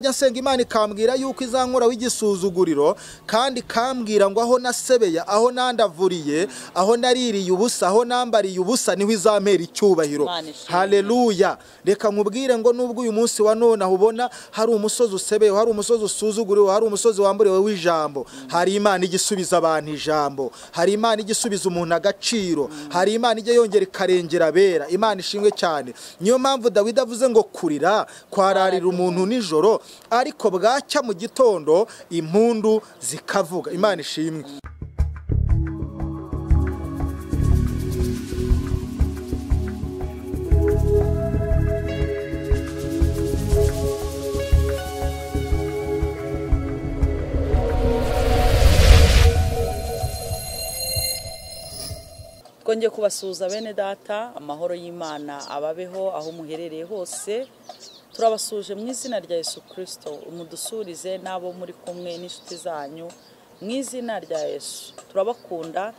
njya nsenga imana ikambwira yuko izankuraho igisuzuguriro kandi ikambwira ngo aho nasebeya aho nandavuriye aho naririye ubusa aho nambariye ubusa niho izampera icyubahiro Imana ishimwe. haleluya reka nkubwire ngo nubwo uyu munsi wa none aho ubona hari umusozi usebeyeho hari umusozi usuzuguriwe hari umusozi wamburiwe w'ijambo hari imana ijya isubiza abantu ijambo hari imana ijya isubiza umuntu agaciro hari imana ijya yongera ikarengera abera imana ishimwe cyane niyo mpamvu dawidi avuze ngo kurira kwararira umuntu nijoro ariko bwacya mu gitondo impundu zikavuga imana ishimwe twongeye kubasuhuza bene data amahoro y'imana ababeho aho muherereye hose turabasuje mu izina rya yesu kirisito umudusurize n'abo muri kumwe n'inshuti zanyu mu izina rya yesu turabakunda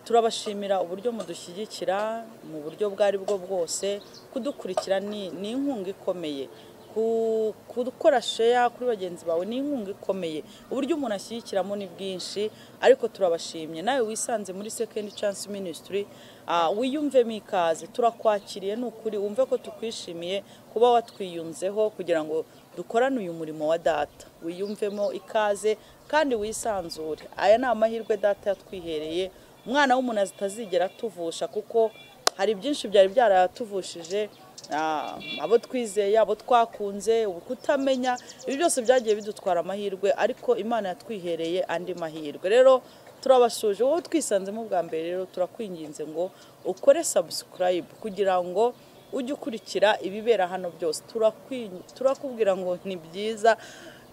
turabashimira uburyo mudushyigikira mu buryo bwo aribwo bwose kudukurikira ni ni inkunga ikomeye Ku- gukora sheya kuri bagenzi bawe ni inkunga ikomeye uburyo umuntu ashyigikiramo ni bwinshi ariko turabashimye nawe wisanze muri second chance ministry ah, wiyumvemo ikaze turakwakiriye ni ukuri wumve ko tukwishimiye kuba watwiyunzeho kugira ngo dukorane uyu murimo wa data wiyumvemo ikaze kandi wisanzure aya ni amahirwe data yatwihereye umwana w'umuntu atazigera atuvusha kuko hari byinshi byari byaratuvujije ah, abo twizeye abo twakunze kutamenya ibi byose byagiye bidutwara amahirwe ariko imana yatwihereye andi mahirwe rero turabasuje wowe twisanzemo bwa mbere rero turakwinginze ngo ukore sabusikarayibu kugira ngo ujye ukurikira ibibera hano byose Turakwi- turakubwira ngo ni byiza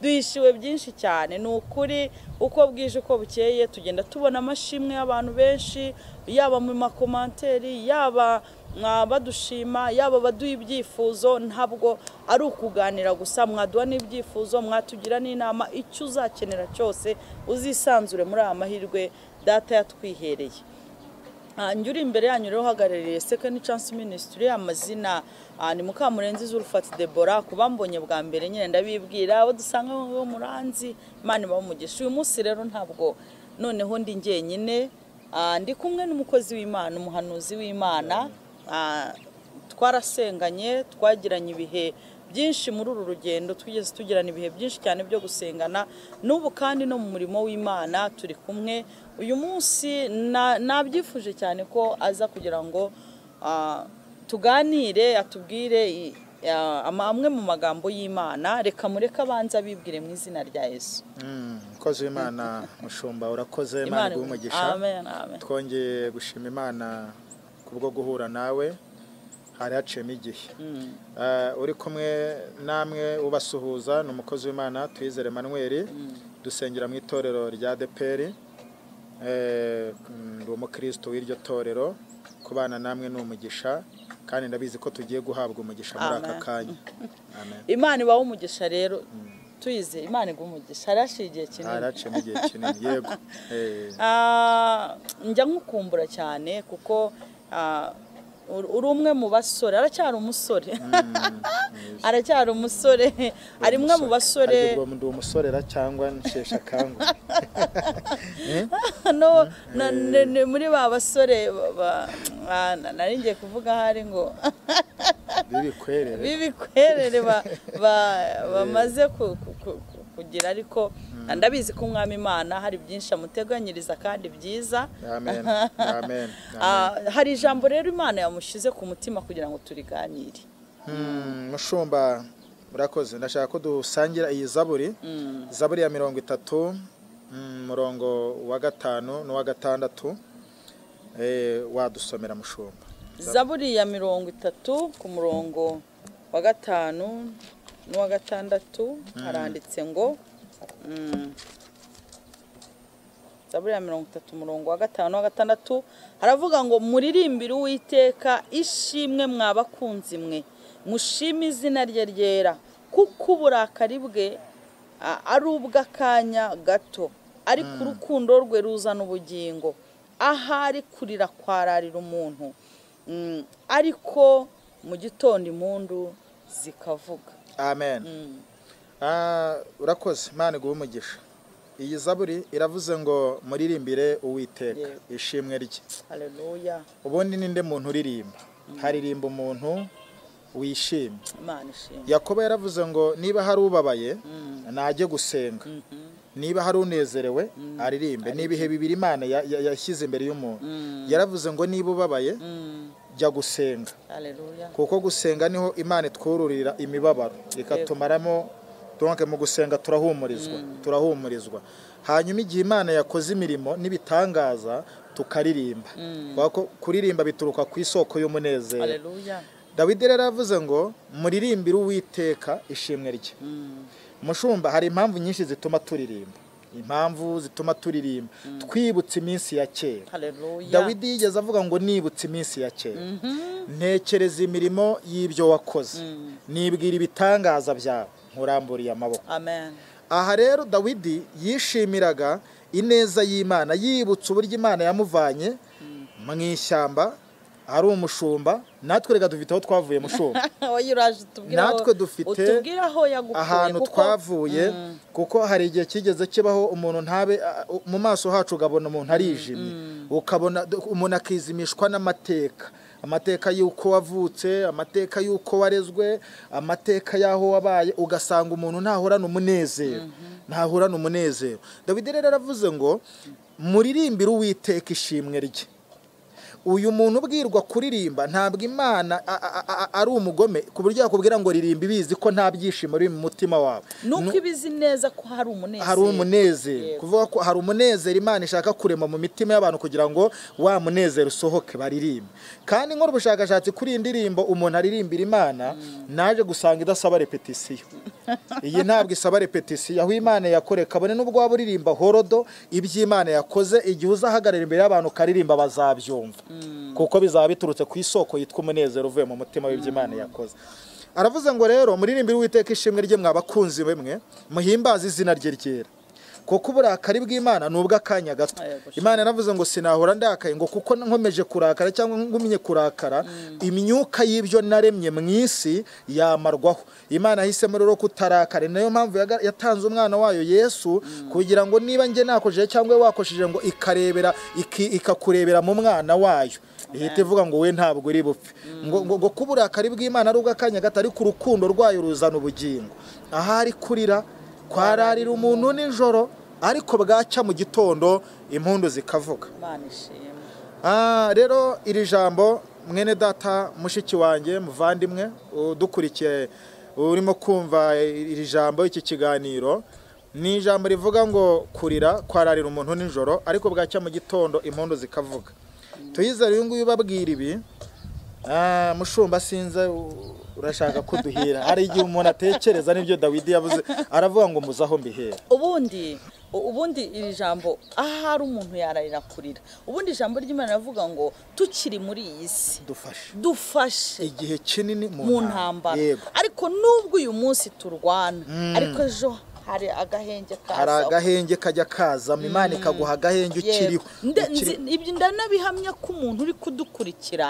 duhishiwe byinshi cyane ni ukuri uko bwije uko bukeye tugenda tubona amashimwe y'abantu benshi yaba mu makomanteri yaba mwa badushima yaba baduha ibyifuzo ntabwo ari ukuganira gusa mwaduha n'ibyifuzo mwatugira n'inama icyo uzakenera cyose uzisanzure muri aya mahirwe data yatwihereye Ah, njye uri imbere yanyu rero uhagarariye second chance ministry amazina ah, ni mukamurenzi zurufati debora ku bambonye bwa mbere nyine ndabibwira abo dusanga aho ngaho muranzi imana ibamugisha uyu munsi rero ntabwo noneho ndi njyenyine ah, ndi kumwe n'umukozi w'imana umuhanuzi w'imana ah, twarasenganye twagiranye ibihe byinshi muri uru rugendo twigeze tugirana ibihe byinshi cyane byo gusengana n'ubu kandi no mu murimo w'imana turi kumwe uyu munsi na- nabyifuje cyane ko aza kugira ngo ah, tuganire atubwire i- ah, ama- amwe mu magambo y'imana reka mureke abanza abibwire mu izina rya yesu mukozi w'imana mushumba urakoze imana iguhe umugisha amen amen twongeye gushima imana kubwo guhura nawe hari haciyemo igihe Eh, uri kumwe namwe ubasuhuza ni umukozi w'imana twizere manweri dusengera mu itorero rya deperi ndi umukristo w'iryo torero kubana namwe ni umugisha kandi ndabizi ko tugiye guhabwa umugisha muri aka Amen. kanya Amen. imana ibaho umugisha rero tuyize imana iguha umugisha hari hashize igihe hari kinini haciyemo igihe kinini yego Eh, Ah, njya nkukumbura cyane kuko ah, uri uri umwe mu basore aracyari umusore aracyari umusore ari umwe mu basore hari ubwo ndi umusorera cyangwa nshesha akangu no na- ni- ni muri ba basore ba- ba- ah, na- nari ngiye kuvuga ahari ngo bibikwerere b'ibikwerere ba- ba- bamaze ku- ku- ku- ku- kugira ariko ndabizi ko umwami imana hari byinshi amuteganyiriza kandi byiza amen amen amen. Ah, hari ijambo rero imana yamushyize ku mutima kugira ngo turiganire Mm, mushumba murakoze ndashaka ko dusangira iyi zaburi zaburi ya mirongo itatu mm, murongo wa gatanu n'uwa gatandatu Eh, wadusomera mushumba zaburi ya mirongo itatu ku murongo wa gatanu n'uwa gatandatu haranditse ngo mm, zaburi ya mirongo itatu umurongo wa gatanu n'uwa gatandatu haravuga ngo muririmbire uwiteka ishimwe mwa bakunzi mwe mushime izina rye ryera kuko uburakari bwe a- ari ubw'akanya gato ariko urukundo rwe ruzana ubugingo ahari kurira kwararira umuntu Mm, ariko mu gitondo impundu zikavuga amen Ah, urakoze imana iguhe umugisha iyi zaburi iravuze ngo muririmbire uwiteka Yego. ishimwe rye haleluya ubundi ninde muntu uririmba haririmba umuntu wishimye imana ishimwe yakobo yaravuze ngo niba hari ubabaye najye gusenga niba hari unezerewe aririmbe ni ibihe bibiri imana ya- ya- yashyize imbere y'umuntu yaravuze ngo niba ubabaye Mm, jya gusenga haleluya kuko gusenga niho imana itwururira imibabaro ikatumaramo donc mu gusenga turahumurizwa turahumurizwa hanyuma igihe imana yakoze imirimo n'ibitangaza tukaririmba Kubera ko kuririmba bituruka ku isoko y'umunezero haleluya dawidi rero yavuze ngo muririmbire uwiteka ishimwe rye Mm, mushumba hari impamvu nyinshi zituma turirimba impamvu zituma turirimba twibutse iminsi ya kera haleluya dawidi yigeze avuga ngo nibutse iminsi ya kera ntekereza imirimo y'ibyo wakoze nibwira ibitangaza byawe nkuramburiye amaboko amen aha rero dawidi yishimiraga ineza y'imana yibutse uburyo imana yamuvanye mu ishyamba ari umushumba natwe reka dufite aho twavuye mushumba wowe uraje utubwire aho- natwe dufite utubwire aho yagukuye ahantu kuko- twavuye kuko hari igihe kigeze kibaho umuntu ntabe a- u- mu maso hacu ugabona umuntu arijimye ukabona d- umuntu akizimishwa n'amateka amateka y'uko wavutse amateka y'uko warezwe amateka y'aho wabaye ugasanga umuntu ntahorana umunezero ntahorana umunezero dawidi rero aravuze ngo muririmbire uwiteka ishimwe rye uyu muntu ubwirwa kuririmba ntabwo imana a- a- a- ari umugome ku buryo yakubwira ngo ririmba ibizi ko nta byishimo biri mu mutima wawe nuko ibizi neza ko hari umunezero hari umunezero Yego. kuvuga ko hari umunezero imana ishaka kurema mu mitima y'abantu kugira ngo wa munezero usohoke baririmbe kandi nkora ubushakashatsi kuri iyi ndirimbo umuntu aririmbira imana naje gusanga idasaba repetisiyo iyi ntabwo isaba repetisiyo aho imana yakore kabone n'ubwo waba uririmba horodo iby'imana yakoze igihe uzahagarara imbere y'abantu ukaririmba bazabyumva kuko bizaba biturutse ku isoko yitwa umunezero uvuye mu mutima w'iby'imana yakoze aravuze ngo rero muririmbire uwiteka ishimwe rye mwa bakunzi be mwe muhimbaze izina rye ryera kuko uburakari bw'imana ni ubw'akanya gato Yego, sha. imana yaravuze ngo sinahora ndakaye ngo kuko nkomeje kurakara cyangwa ngumye kurakara imyuka y'ibyo naremye mu isi yamarwaho imana yahisemo rero kutarakara ni nayo mpamvu yaga- yatanze umwana wayo yesu kugira ngo niba njye nakojeje cyangwa we wakojeje ngo ikarebera iki- ikakurebera mu mwana wayo ihita ivuga ngo we ntabwo uri bupfe ngo ngo- ngo ko uburakari bw'imana ari ubw'akanya gato ariko urukundo rwayo ruzana ubugingo ahari kurira kwararira umuntu nijoro ariko bwacya mu gitondo impundu zikavuga imana ishimwe Ah, rero iri jambo mwene data mushiki wanjye muvandimwe udukurikiye urimo kumva iri jambo iki kiganiro ni ijambo rivuga ngo kurira kwararira umuntu nijoro ariko bwacya mu gitondo impundu zikavuga tuyizere uyu nguyu ubabwira ibi Ah, mushumba sinze u- urashaka kuduhira hari igihe umuntu atekereza n'ibyo dawidi yavuze aravuga ngo muze aho mbihera ubundi ubundi iri jambo ahari umuntu yararira kurira ubundi ijambo ry'imana ravuga ngo tukiri muri iyi si dufashe dufashe igihe kinini mu ntambara yego ariko nubwo uyu munsi turwana ariko ejo hari agahenge hari kazaho agahenge kajya kazamo imana ikaguha agahenge ukiriho Nde- Ukiri- nzi- ibyo ndanabihamya ko umuntu uri kudukurikira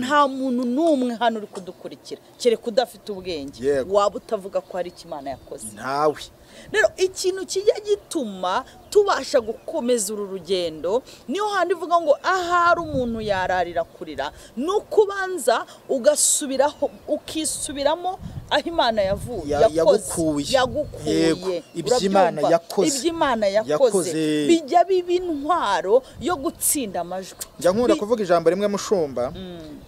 nta muntu n'umwe hano uri kudukurikira kereka udafite ubwenge Yego. waba utavuga ko hari icyo imana yakoze ntawe rero ikintu kijya gituma tubasha gukomeza uru rugendo niyo handi ivuga ngo ahari umuntu yararira kurira ni ukubanza ugasubiraho ukisubiramo aho imana yavuye Ya- yakoze, yagukuye. Yego, yagukuye ibyo Imana Urabyumva? yakoze. ibyo Imana yakoze Yakoze. bijya biba intwaro yo gutsinda amajwi njya nkunda Bi- kuvuga ijambo rimwe mushumba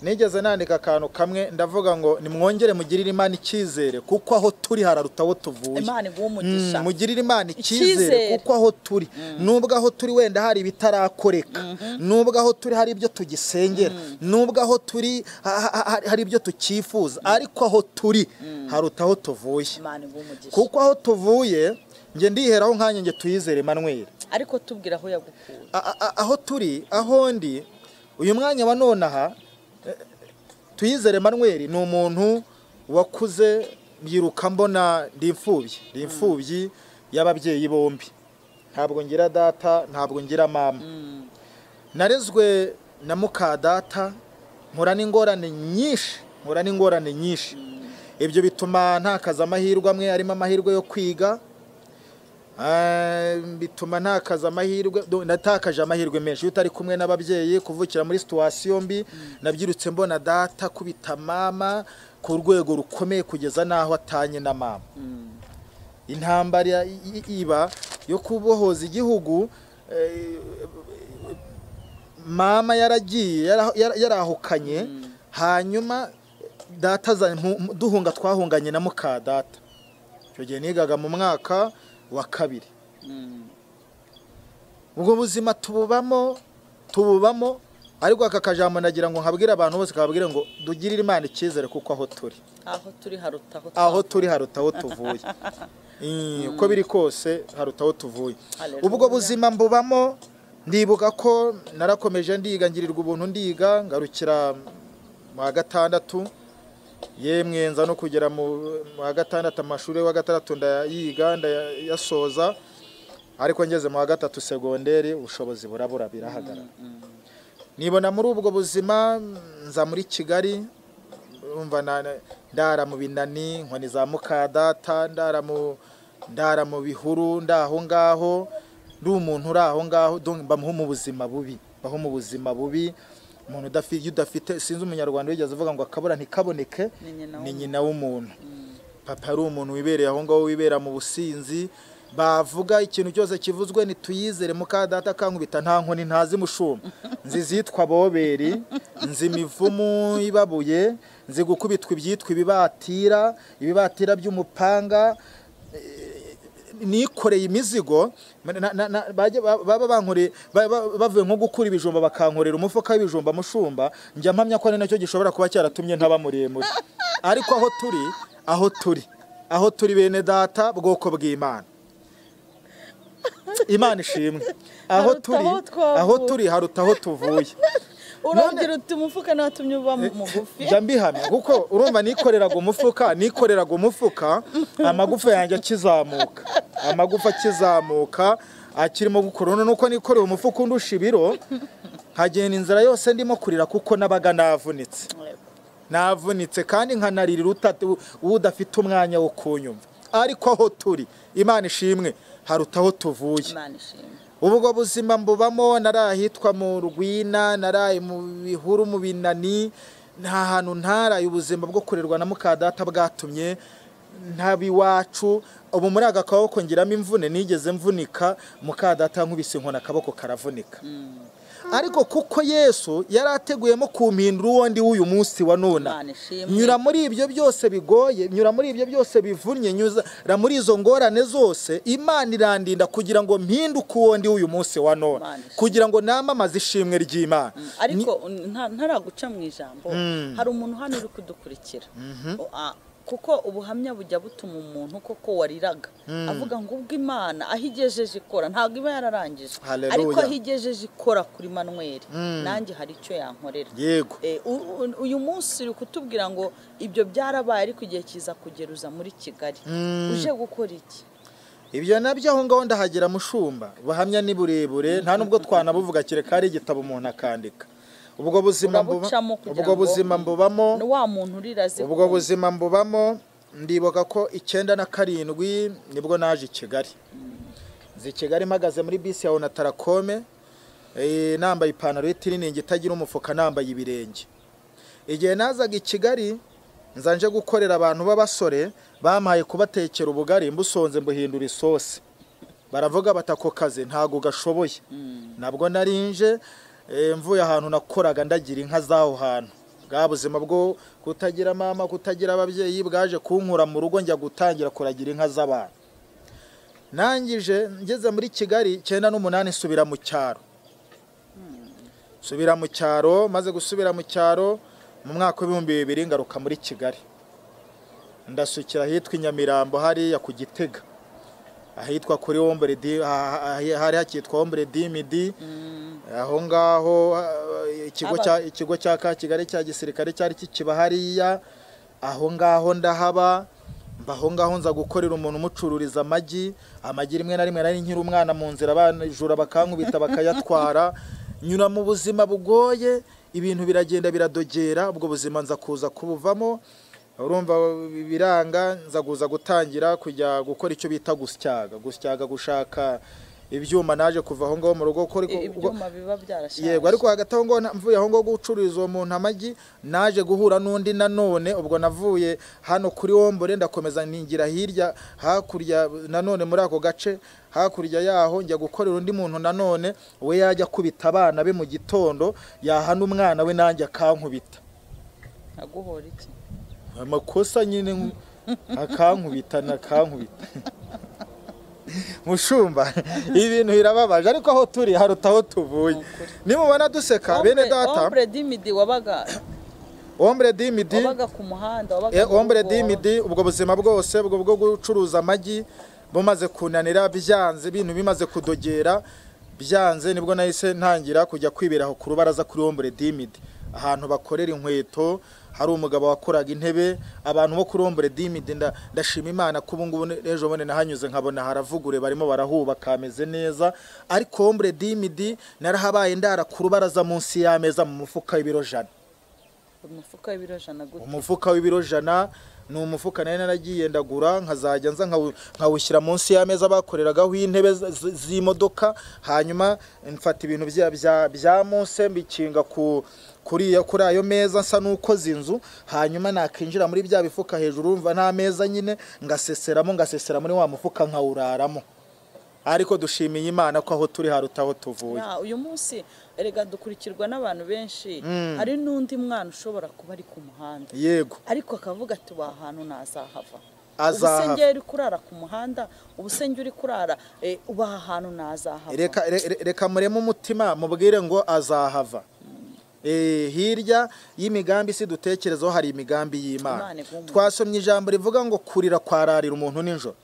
nigeze nandika akantu kamwe ndavuga ngo nimwongere mugirire imana icyizere kuko aho turi hararuta aho tuvuye Imana iguhe umugisha. Mm, mugirire imana Icyizere. icyizere kuko aho turi nubwo aho turi wenda hari ibitarakoreka nubwo aho turi hari ibyo tugisengera nubwo aho turi ha- ha- ha- hari ibyo tukifuza ariko aho turi haruta aho tuvuye Imana iguhe umugisha kuko aho tuvuye njye ndiheraho nkanya njye tuyizere Emmanuel ariko tubwira aho yagukuye A- a- a- aho turi aho ndi uyu mwanya wa none aha eh, tuyizere Emmanuel ni umuntu wakuze mbyiruka mbona ndi imfubyi ndi imfubyi y'ababyeyi bombi ntabwo ngira data ntabwo ngira mama narezwe na muka data nkura n'ingorane nyinshi nkura n'ingorane nyinshi ibyo bituma ntakaza amahirwe amwe arimo amahirwe yo kwiga Eh, bituma ntakaza amahirwe do- natakaje amahirwe menshi iyo utari kumwe n'ababyeyi kuvukira muri situwasiyo mbi nabyirutse mbona data kubita mama ku rwego rukomeye kugeza n'aho atanye na mama intambara i- i- iba yo kubohoza igihugu eh, mama yaragiye yara- yara- yarahukanye hanyuma data aza- mu- mu- duhunga twahunganye na muka data icyo gihe nigaga mu mwaka wa kabiri ubwo buzima tububamo tububamo ariko aka kajambo nagira ngo nkabwire abantu bose kababwire ngo dugirire imana icyizere kuko aho turi aho turi haruta aho aho turi haruta aho tuvuye Eh, uko biri kose haruta aho tuvuye Hallelujah. ubwo buzima mbubamo ndibuka ko narakomeje ndiga ngirirwa ubuntu ndiga ngarukira mu wa gatandatu yemwe nza no kugera mu mu wa gatandatu amashuri wa gatandatu ndayiga ndayasoza ariko ngeze mu wa gatatu segonderi ubushobozi burabura birahagarara nibona muri ubwo buzima nza muri kigali urumva na- na- ndara mu binani nkoni za mukadata ndara mu ndara mu bihuru ndaho ngaho ndi umuntu uri aho ngaho donc bamuha mu buzima bubi baho mu buzima bubi umuntu udafite iyo udafite sinzi umunyarwanda wigeze uvuga ngo akabura ntikaboneke Ni nyina ni nyina w'umuntu papa ari umuntu wibereye aho ngaho wibera mu businzi bavuga ikintu cyose kivuzwe ntituyizere mukadata kankubita nta nkoni ntazi mushumba nzi izitwa boberi nzi imivumu ibabuye nzi gukubitwa ibyitwa ibibatira ibibatira by'umupanga nikoreye imizigo na- na- na- bajya- ba- baba bankoreye ba- ba- bavuye nko gukura ibijumba bakankorera umufuka w'ibijumba mushumba njya mpamya ko ari nacyo gishobora kuba cyaratumye ntaba muremure ariko aho turi aho turi aho turi bene data bwoko bw'imana imana ishimwe aho Haruta turi aho twavuye. aho turi haruta aho tuvuye urongera uti umufuka ntatumye uba mugufi njya mbihamya kuko urumva nikoreraga umufuka nikoreraga umufuka amagufa yanjye akizamuka amagufa akizamuka akirimo gukorona nuko nikoreye umufuka undusha ibiro nkagenda inzira yose ndimo kurira kuko nabaga navunitse navunitse kandi nkanarira utatu- udafite umwanya wo kunyumva ariko aho turi imana ishimwe haruta aho tuvuye imana ishimwe ubwo buzima mbubamo nari ahitwa mu rwina nari mu bihuru mu binani nta hantu ntaraye ubuzima bwo kurerwa na mukadata bwatumye ntaba iwacu ubu muri aka kaboko ngiramo imvune nigeze mvunika mukadata nkubise inkoni akaboko karavunika ariko kuko yesu yari ateguyemo kumpindura uwondi w'uyu munsi wa nona Imana ishimwe. nyura muri ibyo byose bigoye nyura muri ibyo byose bivunnye nyura muri izo ngorane zose imana irandinda kugira ngo mpinduke uwo ndi w'uyu munsi wa none Imana ishimwe. kugira ngo namamaze ishimwe ry'imana ariko nta- ntaraguca mu ijambo hari umuntu hano uri kudukurikira O- a- kuko ubuhamya bujya butuma umuntu koko wariraga avuga ngo ubwo imana aho igejeje ikora ntabwo iba yararangije Hallelujah. ariko aho igejeje ikora kuri manweri nanjye hari icyo yankorera yego Eh, u- u- uyu munsi uri kutubwira ngo ibyo byarabaye ariko igihe kiza kugeruza muri kigali uje gukora iki ibyo nabyo aho ngaho ndahagera mushumba buhamya ni burebure nta nubwo twanabuvuga kereka hari igitabo umuntu akandika ubwo buzima mbuba- Urabucamo kugira ubwo ngo- buzima mbubamo ni wa muntu urira azi ubwo ko- buzima mbubamo ndibuka ko icyenda na karindwi nibwo naje i kigali nzi i kigali mpagaze muri bisi ya onatarakome nambaye ipantaro y'itiriningi itagira umufuka nambaye ibirenge igihe nazaga i kigali nza nje gukorera abantu b'abasore bampaye kubatekera ubugari mbusonze mbuhindura isosi baravuga bati ako kazi ntabwo gashoboye nabwo narinje eh, mvuye ahantu nakoraga ndagira inka z'aho hantu bwa buzima bwo kutagira mama kutagira ababyeyi bwaje kunkura mu rugo njya gutangira kuragira inka z'abantu nangije ngeze muri kigali icyenda n'umunani nsubira mu cyaro nsubira mu cyaro maze gusubira mu cyaro mu mwaka w'ibihumbi bibiri ngaruka muri kigali ndasukira ahitwa i nyamirambo hariya ku gitega ahitwa kuri wombere di ah- ah- hari hakitwa wombere dimidi aho ngaho ah, ikigo cya ikigo cya ka kigali cya gisirikare cyari kikiba hariya aho ngaho ndahaba mba aho ngaho nza gukorera umuntu umucururiza amagi amagi rimwe na rimwe nari nkiri umwana mu nzira banajura bakankubita bakayatwara nyura mu buzima bugoye ibintu biragenda biradogera ubwo buzima nza kuza kubuvamo urumva biranga nza kuza gutangira kujya gukora icyo bita gusyaga gusyaga gushaka ibyuma naje kuva aho ngaho mu rugo kuko ariko- ibyuma biba byarashaje yego ariko hagati aho ngaho na- mvuye aho ngaho gucururiza uwo muntu amagi naje guhura n'undi nanone ubwo navuye hano kuri wombore ndakomeza ningira hirya hakurya nanone muri ako gace hakurya yaho njya gukorera undi muntu nanone we yajya akubita abana be mu gitondo yahana umwana we nanjye akankubita aguhora iki amakosa nyine nku- akankubita nakankubita mushumba ibintu birababaje ariko aho turi haruta aho tuvuye nimubona duseka bene data ombre dimidi wabaga ombre dimidi wabaga ku muhanda wabaga eh, mu ombre rugo, dimidi ubwo buzima bwose ubwo bwo gucuruza amagi bumaze kunanira byanze ibintu bimaze kudogera byanze nibwo nahise ntangira kujya kwibera aho ku rubaraza kuri ombre dimidi ahantu bakorera inkweto hari umugabo wakoraga intebe abantu bo kuri ombre dimidi nda- ndashima imana ko ubu ngubu ejo bundi nahanyuze nkabona haravugure barimo barahubaka hameze neza ariko ombre dimidi narahabaye ndara ku rubaraza munsi y'ameza mu mufuka w'ibiro jana umufuka w'ibiro jana gute umufuka w'ibiro jana ni umufuka nari naragiye ndagura nkazajya nza nkawu- nkawushyira munsi y'ameza bakoreragaho intebe z- z- z'imodoka hanyuma mfata ibintu bya- bya- bya munsi mbikinga ku kuri iyo- kuri ayo meza nsa n'ukoze inzu hanyuma nakinjira muri bya bifuka hejuru mva nta meza nyine ngaseseramo ngasesera muri wa mufuka nkawuraramo ariko dushimiye imana ko aho turi haruta aho tuvuye Ya, uyu munsi erega dukurikirwa n'abantu benshi hari n'undi mwana ushobora kuba ari ku muhanda yego ariko akavuga ati wa hantu ntazahava Azahava. ubusengeri uri kurara ku muhanda ubusenge uri kurara eh, uba aha hantu ntazahava reka re- re- reka mureme umutima mubwire ngo azahava Eh, hirya y'imigambi si dutekerezaho hari imigambi y'imana Imana igomba. twasomye ijambo rivuga ngo kurira kwararira umuntu nijoro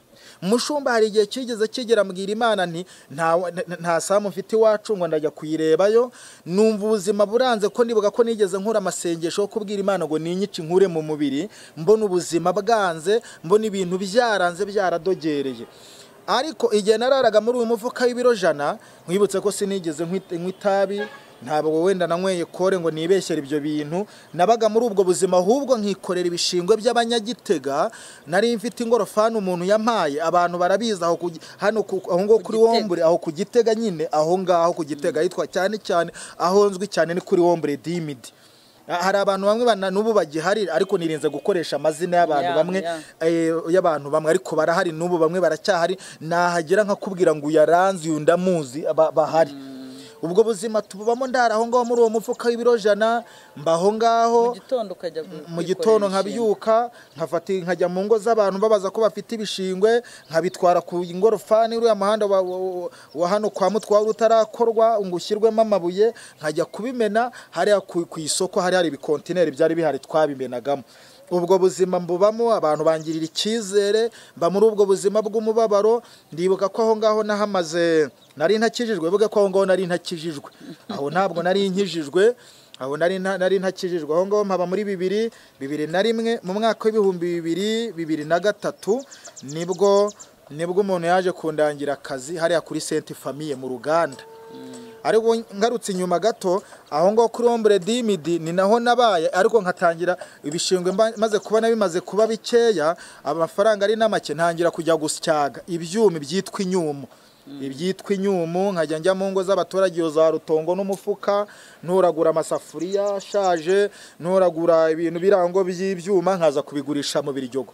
mushumba hari igihe kigeze kigera mbwira imana nti "Nta- nta- nta samu mfite iwacu ngo ndajya kuyirebayo numva ubuzima buranze ko ndibuka ko nigeze nkura amasengesho yo kubwira imana ngo ninyice inkure mu mubiri mbona ubuzima bwanze mbona ibintu byaranze byaradogereye ariko igihe nararaga muri uyu mufuka w'ibiro jana nkwibutse ko sinigeze nkwi- nywa itabi ntabwo wenda nanyweye kore ngo nibeshyere ibyo bintu nabaga muri ubwo buzima ahubwo nkikorera ibishingwe by'abanyagitega nari mfite ingorofani umuntu yampaye abantu barabizi aho ku- hano ku- aho ngo kuri Gitega. wombure aho ku gitega nyine aho ngaho ku gitega yitwa cyane cyane aho nzwi cyane ni kuri wombure dimidi Ah, hari abantu bamwe bana- n'ubu bagihari ariko nirinze gukoresha amazina y'abantu Ya, bamwe ya. eh, y'abantu bamwe ariko barahari n'ubu bamwe baracyahari nahagera nkakubwira ngo uyaranze uyu ndamuzi ba- bahari ubwo buzima tububamo ndara aho ngaho muri uwo mufuka w'ibiro jana mba aho ngaho mu gitondo ukajya gu- mu kwikorera gitondo imishinga. nkabyuka nkafata nkajya mu ngo z'abantu babaza ko bafite ibishingwe nkabitwara ku ingorofani uriya muhanda wa, wa, wa- wa hano kwa mutwara utarakorwa ngo ushyirwemo amabuye nkajya kubimena hariya ku, ku isoko hari hari ibikontineri byari bihari twabimenagamo ubwo buzima mbubamo abantu bangirira icyizere mba muri ubwo buzima bw'umubabaro ndibuka ko aho ngaho nahamaze nari ntakijijwe bivuge ko aho ngaho nari ntakijijwe aho ntabwo nari nkijijwe aho nari nta- nari ntakijijwe aho ngaho mpaba muri bibiri bibiri na rimwe mu mwaka w'ibihumbi bibiri bibiri na gatatu nibwo nibwo umuntu yaje kundangira akazi hariya kuri senti famiye mu ruganda ariko ngarutse inyuma gato aho ngaho kuri ombure dimidi ni naho nabaye ariko nkatangira ibishingwe mba- maze kubona bimaze kuba bikeya amafaranga ari n'amake ntangira kujya gusyaga ibyuma byitwa inyumu ibyitwa inyumu nkajya njya mu ngo z'abaturage iyo za rutongo n'umufuka nturagura amasafuriya ashaje nturagura ibintu birango by'ibyuma nkaza kubigurisha mu biryogo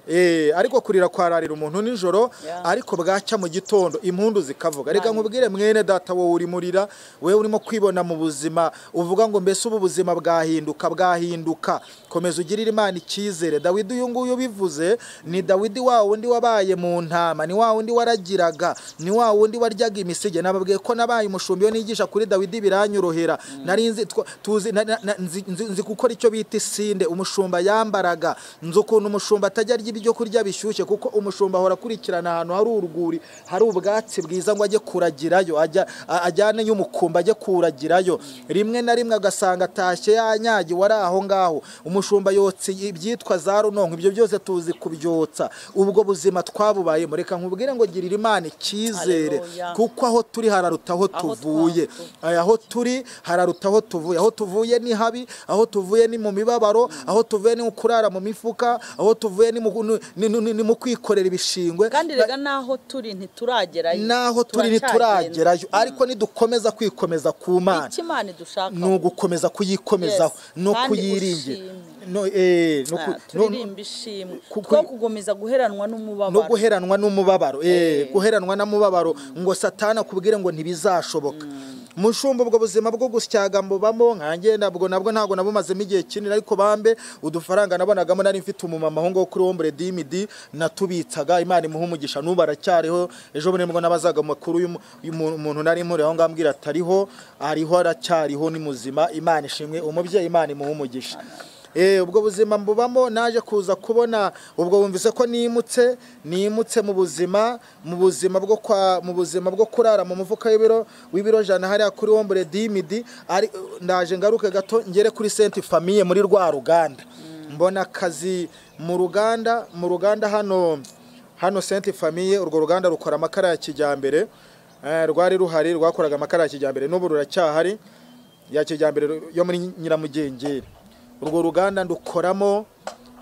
Eh, ariko kurira kwararira umuntu nijoro Yeah. ariko bwacya mu gitondo impundu zikavuga reka nkubwire mwene data wowe uri murira wowe urimo kwibona mu buzima uvuga ngo mbese ubu buzima bwahinduka bwahinduka komeza ugirire imana icyizere dawidi uyu nguyu ubivuze ni dawidi wa wundi wabaye mu ntama ni wa wundi waragiraga ni wa wundi waryaga imisige nababwiye ko nabaye umushumbi iyo nigisha kuri dawidi biranyorohera nari nzi twa- tuzi na- na- na- nzi- nzi nzi gukora icyo bita isinde umushumba yambaraga nzi ukuntu umushumba atajya arya ibyo kurya bishyushye kuko umushumba ahora akurikirana ahantu hari urwuri hari ubwatsi bwiza ngo ajye kuragirayo ajya a- ajyane y'umukumba ajye kuragirayo rimwe na rimwe agasanga atashye yanyagiwe ari aho ngaho umushumba yotsa ibyitwa za runonko ibyo byose tuzi kubyotsa ubwo buzima twabubayemo reka nkubwire ngo girira imana icyizere Haleluya. kuko aho turi hararuta aho Aho twavuye. tuvuye Aya, aho turi hararuta aho tuvuye aho tuvuye ni habi aho tuvuye ni mu mibabaro aho tuvuye ni mu kurara mu mifuka aho tuvuye ni mu, ni, ni, ni, ni mu kwikorera ibishingwe kandi rega n'aho turi ntituragerayo naho turi ntituragerayo ariko nidukomeza kwikomeza ku mana icyo imana idushaka ni ugukomeza kuyikomeza Yes. no Kandi kuyiringira ushime. no eh no ku- no- no- turirimba ishimwe ku- two kugumiza guheranwa no n'umubabaro guheranwa n'umubabaro eh Eh. guheranwa n'umubabaro ngo satana akubwire ngo ntibizashoboka mushumba ubwo buzima bwo gusyaga mbubamo nkange nabwo nabwo ntabwo nabumazemo igihe kinini ariko bambe udufaranga nabonagamo nari mfite umumama aho ngaho kuri wombure dimidi natubitsaga imana imuha umugisha n'ubu aracyariho ejo bundi nibwo nabazaga amakuru y'umu- y'umuntu umuntu nari mpuriye aho ngaho ambwira atariho ariho aracyariho ni muzima imana ishimwe umubyeyi imana imuha umugisha Eh, ubwo buzima mbubamo naje kuza kubona ubwo wumvise ko nimutse nimutse mu buzima mu buzima bwo kwa mu buzima bwo kurara mu mufuka w'ibiro w'ibiro jana hariya kuri wombure dimidi ari ndaje ngaruke gato ngere kuri senti famille muri rwa ruganda mbona akazi mu ruganda mu ruganda hano hano senti famille urwo ruganda rukora amakara ya kijyambere Eh, rwari ruhari rwakoraga amakara ya kijyambere n'ubu ruracyahari ya kijyambere yo muri nyiramugengeri urwo ruganda ndukoramo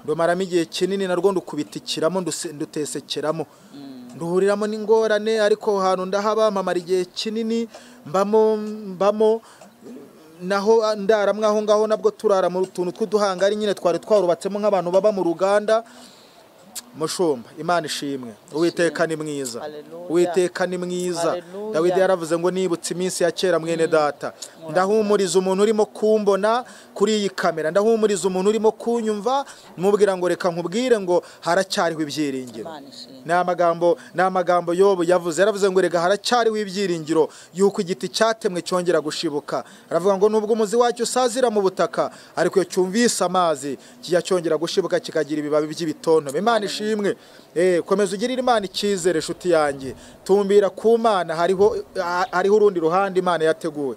ndumaramo igihe kinini narwo ndukubitikiramo nduse- ndutesekeramo nduhuriramo n'ingorane ariko aho hantu ndahaba mpamara igihe kinini mbamo mbamo naho ndaramwe aho ngaho nabwo turara mu tuntu tw'uduhangari nyine twari twarubatsemo nk'abantu baba mu ruganda mushumba imana ishimwe uwiteka ni mwiza Haleluya. uwiteka ni mwiza Haleluya. dawidi yaravuze ngo nibutse iminsi ya kera mwene data ndahumuriza umuntu urimo kumbona kuri iyi kamera ndahumuriza umuntu urimo kunyumva mubwira ngo reka nkubwire ngo haracyariho ibyiringiro Imana ishimwe. ni amagambo ni amagambo yobu yavuze yaravuze ngo rega haracyariho ibyiringiro yuko igiti cyatemwe cyongera gushibuka aravuga ngo nubwo umuzi wacyo usazira mu butaka ariko iyo cyumvise amazi kijya cyongera gushibuka kikagira ibibabi by'ibitontome imana ishimwe eh komeza ugirire imana icyizere inshuti yanjye tumbira ku mana hariho ah, hariho urundi ruhande imana yateguwe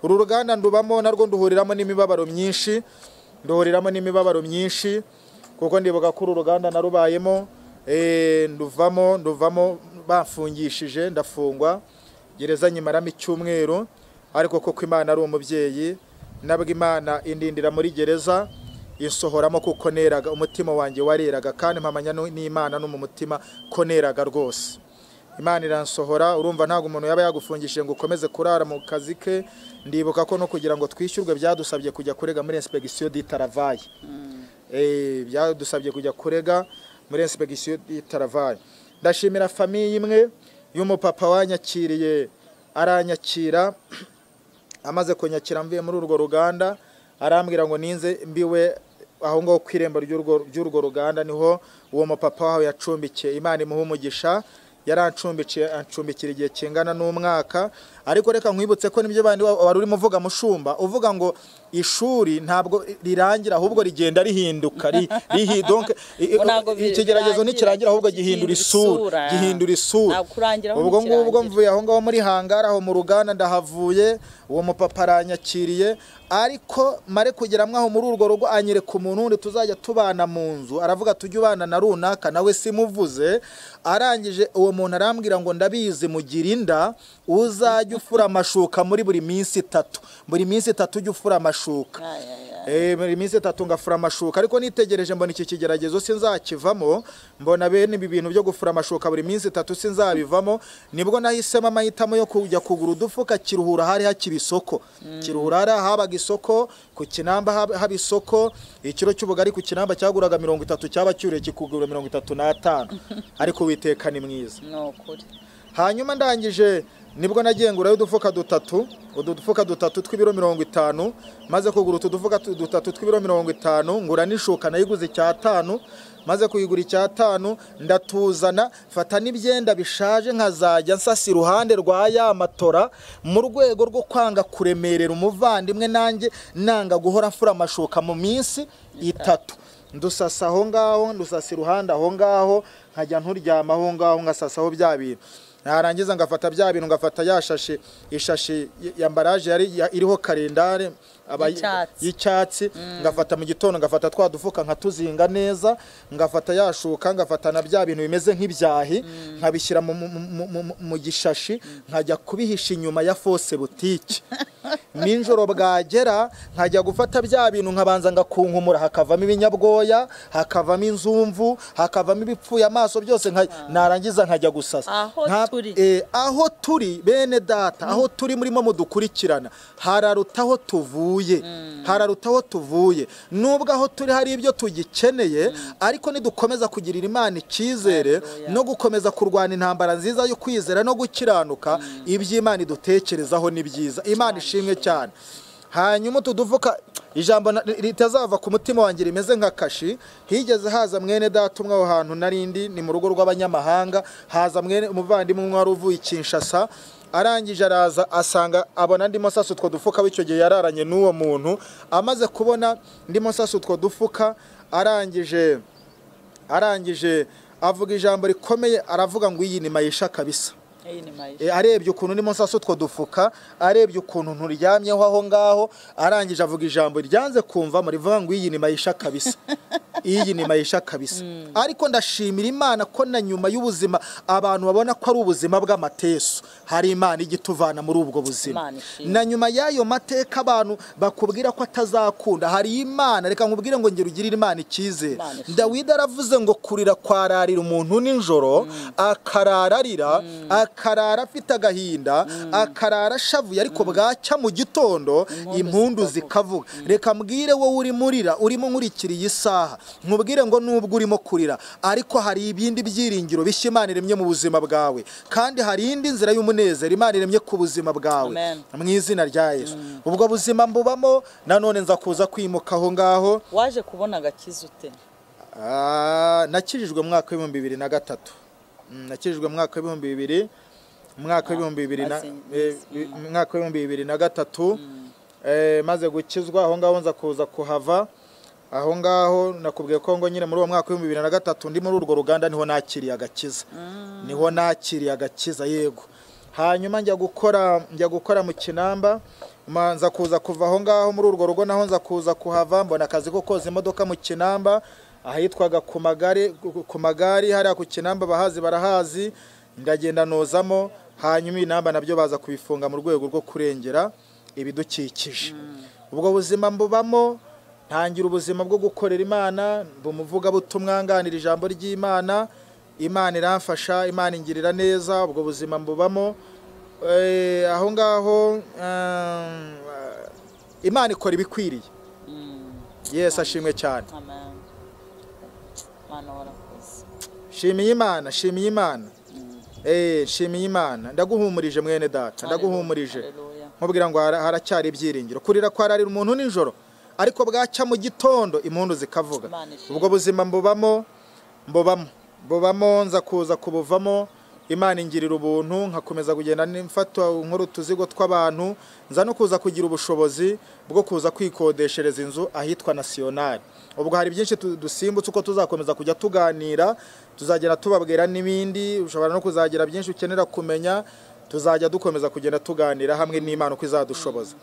uru ruganda ndubamo narwo nduhuriramo n'imibabaro myinshi nduhuriramo n'imibabaro myinshi kuko ndibuka ko uru ruganda narubayemo eh, nduvamo nduvamo bafungishije ndafungwa gereza nyimaramo icyumweru ariko kuko imana ari umubyeyi nabwo imana indindira muri gereza insohoramo kuko neraga umutima wanjye wareraga kandi mpamanya nu- n'imana no mu mutima ko neraga rwose imana iransohora urumva ntabwo umuntu yaba yagufungishije ngo ukomeze kurara mu kazi ke ndibuka ko no kugira ngo twishyurwe byadusabye kujya kurega muri insipegisiyo ditaravaye Eh, byadusabye kujya kurega muri insipegisiyo y'itaravare ndashimira famiye imwe y'umupapa wanyakiriye aranyakira amaze kunyakira mvuye muri urwo ruganda arambwira ngo ninze mbiwe aho ngaho ku irembo ry'urwo- ry'urwo ruganda niho uwo mupapa wawe yacumbikiye imana imuha umugisha yarancumbikiye ancumbikira igihe kingana n'umwaka ariko reka nkwibutse ko nibyo bandi wa- wari urimo uvuga mushumba uvuga ngo ishuri ntabwo rirangira ahubwo rigenda rihinduka ri- rihi- donc i- i- Ngo ntabwo bi- ikigeragezo birangira, ntikirangira ahubwo iki- gihindura gihindura isura. isura gihindura isura Ntabwo kurangira ahubwo ubwo ngubwo ntikirangira. mvuye aho ngaho muri hangari aho mu ruganda ndahavuye uwo mupapa aranyakiriye ariko mare kugera mwaho muri urwo rugo anyereka umuntu wundi tuzajya tubana mu nzu aravuga tujye ubana na runaka nawe simuvuze arangije uwo muntu arambwira ngo ndabizi mugire inda uzajya ufura amashuka muri buri minsi itatu buri minsi itatu ujye ufura amashuka Ay, ay, ay. Eh, muri iminsi itatu ngafura amashuka ariko nitegereje mbona iki kigeragezo sinzakivamo mbona bene ibi bintu byo gufura amashuka buri minsi itatu sinzabivamo nibwo nahisemo amahitamo yo kujya kugura udufuka kiruhura hari hakiri isoko kiruhura hari ahabaga isoko ku kinamba hab- haba isoko ikiro cy'ubugari ku kinamba cyaguraga mirongo itatu cyaba cyuriye kikugura mirongo itatu n'atanu ariko witeka ni mwiza ni ukuri hanyuma ndangije nibwo nagiye ngurayo udufuka dutatu udu dufuka dutatu tw'ibiro mirongo itanu maze kugura utu dufuka tu- dutatu tw'ibiro mirongo itanu ngura n'ishuka nayiguze icyatanu maze kuyigura icyatanu ndatuzana fata n'ibyenda bishaje nkazajya nsasa iruhande rwa ya matora mu rwego rwo kwanga kuremerera umuvandimwe nanjye nanga guhora mfura amashuka mu minsi itatu ndusasa aho ngaho ndusasa iruhande aho ngaho nkajya nturyama aho ngaho ngasasaho bya bintu narangiza ngafata bya bintu ngafata ya shashi ishashi ya mbaraje yari ya- iriho kalendari aba- Y'icyatsi. y'icyatsi ngafata mu gitondo ngafata twa dufuka nkatuzinga neza ngafata ya shuka ngafata na bya bintu bimeze nk'ibyahi nkabishyira mu- mu- mu- mu- mu- mu gishashi nkajya kubihisha inyuma ya fose butike nijoro bwagera nkajya gufata bya bintu nkabanza ngakunkumura hakavamo ibinyabwoya hakavamo inzumvu hakavamo ibipfuye amaso byose nka- narangiza nkajya gusasa Aho Nka- turi. eh, aho turi bene data aho turi murimo mudukurikirana hararuta aho tuvuye hararuta aho tuvuye nubwo aho turi hari ibyo tugikeneye ariko nidukomeza kugirira imana icyizere Haleluya. no gukomeza kurwana intambara nziza yo kwizera no gukiranuka iby'imana idutekerezaho ni byiza imana ishimwe cyane hanyuma utu duvuka ijambo na- ritazava ku mutima wanjye rimeze nka kashi higeze haza mwene data umwe aho hantu narindi ni mu rugo rw'abanyamahanga haza mwene umuvandimwe umwe wari uvuye i kinshasa arangije araza asanga abona ndimo sasa utwo dufuka w'icyo gihe yararanye n'uwo muntu amaze kubona ndimo sasa utwo dufuka arangije arangije avuga ijambo rikomeye aravuga ngo iyi ni mayisha kabisa iyi ni mayisha E, arebye ukuntu ndimo nsasa utwo dufuka arebye ukuntu nturyamyeho aho ngaho arangije avuga ijambo ryanze kumvamo rivuga ngo iyi ni mayisha kabisa iyi ni mayisha kabisa ariko ndashimira imana ko na nyuma y'ubuzima abantu babona ko ari ubuzima bw'amatesu hari imana ijya ituvana muri ubwo buzima Imana ishimwe. na nyuma y'ayo mateka abantu bakubwira ko atazakunda hari imana reka nkubwire ngo ngera ugirire imana icyizere Imana ishimwe. dawidi aravuze ngo kurira kwararira umuntu nijoro akarara arira akarara afite agahinda akarara ashavuye ariko bwacya mu gitondo impundu zikavuga reka mbwire wowe urimo urira urimo nkurikira iyi saha nkubwire ngo nubwo urimo kurira ariko hari ibindi byiringiro bishya imana iremye mu buzima bwawe kandi hari indi nzira y'umunezero imana iremye ku buzima bwawe Amen. mu izina rya yesu ubwo buzima mbubamo nanone nza kuza kwimuka aho ngaho waje kubona agakiza ute Ah, nakirijwe mu mwaka w'ibihumbi bibiri na gatatu Mm, nakirijwe mu mwaka w'ibihumbi bibiri mu mwaka w'ibihumbi bibiri na I see. eh, Yes. bi- mu mwaka w'ibihumbi bibiri na gatatu eh, maze gukizwa aho ngaho nza kuza kuhava aho ngaho nakubwiye ko ngo nyine muri uwo mwaka w'ibihumbi bibiri na gatatu ndi muri urwo ruganda niho nakiriye agakiza niho nakiriye agakiza yego hanyuma njya gukora njya gukora mu kinamba ma- nza kuza kuva aho ngaho muri urwo rugo naho nza kuza kuhava mbona akazi ko koza imodoka mu kinamba ahitwaga ku magare ku magare hariya ku kinamba abahazi barahazi ndagenda nozamo hanyuma inamba nabyo baza kubifunga mu rwego rwo kurengera ibidukikije ubwo buzima mbubamo ntangira ubuzima bwo gukorera imana mba umuvugabutumwa nganira ijambo ry'imana imana iramfasha imana ingirira neza ubwo buzima mbubamo Eh, aho ngaho ehm, imana ikora ibikwiriye yesi ashimwe cyane amen mana warakoze shimiye imana shimiye imana Eh, shimiye imana ndaguhumurije mwene data ndaguhumurije Haleluya. nkubwira ngo hara- haracyari ibyiringiro kurira kwararira umuntu nijoro ariko bwacya mu gitondo impundu zikavuga Imana ishimwe. ubwo buzima mbubamo mbubamo mbubamo nza kuza kubuvamo imana ingirira ubuntu nkakomeza kugenda mfata nkora utuzigo tw'abantu nza no kuza kugira ubushobozi bwo kuza kwikodeshereza inzu ahitwa nasiyonari ubwo hari byinshi tu- dusimbutse uko tuzakomeza kujya tuganira tuzagenda tubabwira n'ibindi ushobora no kuzagira byinshi ukenera kumenya tuzajya dukomeza kugenda tuganira hamwe n'imana uko izadushoboza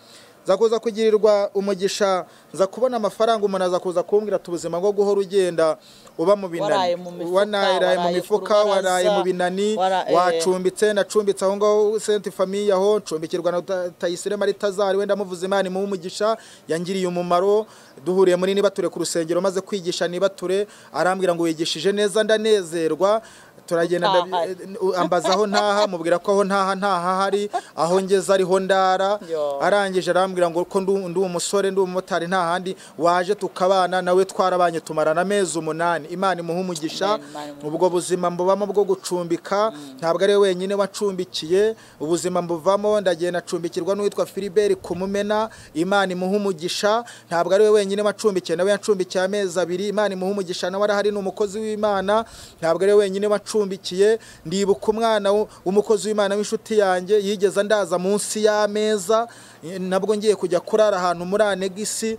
nza kuza kugirirwa umugisha nza kubona amafaranga umuntu aza kuza kumbwira ati ubuzima bwo guhora ugenda uba mu binani Waraye mu mifuka, wanaraye mu waraye ku mifuka rubaraza, waraye mu binani wara- eh. wacumbitse nacumbitse aho ngaho senti famiye aho ncumbikirwa na Ta- tayisire maritazari wenda muvuze imana imuhe umugisha yangiriye umumaro duhuriye muri nibature ku rusengero maze kwigisha nibature arambwira ngo wigishije neza ndanezerwa turagenda Utahari. ndabi- ambaza aho ntaha mubwira ko aho ntaha ntaha hari aho ngeze ariho ndara Yo. arangije arambwira ngo ko ndu- ndi umusore ndi umumotari nta handi waje tukabana nawe twarabanye tumarana amezi umunani imana imuhe umugisha Amen, Imana imuhe ubwo buzima mbubamo bwo gucumbika ntabwo ari we wenyine wacumbikiye ubuzima mbuvamo ndagenda acumbikirwa n'uwitwa Philibert kumumena imana imuhe umugisha ntabwo ari we wenyine wacumbikiye nawe yacumbikiye amezi abiri imana imuhe umugisha nawe arahari ni umukozi w'imana ntabwo ari we wenyine wacumbikiye wacumbikiye ndibuka umwana w- w'umukozi w'imana w'inshuti yanjye yigeze andaza munsi y'ameza eh, nabwo ngiye kujya kurara ahantu muri anegisi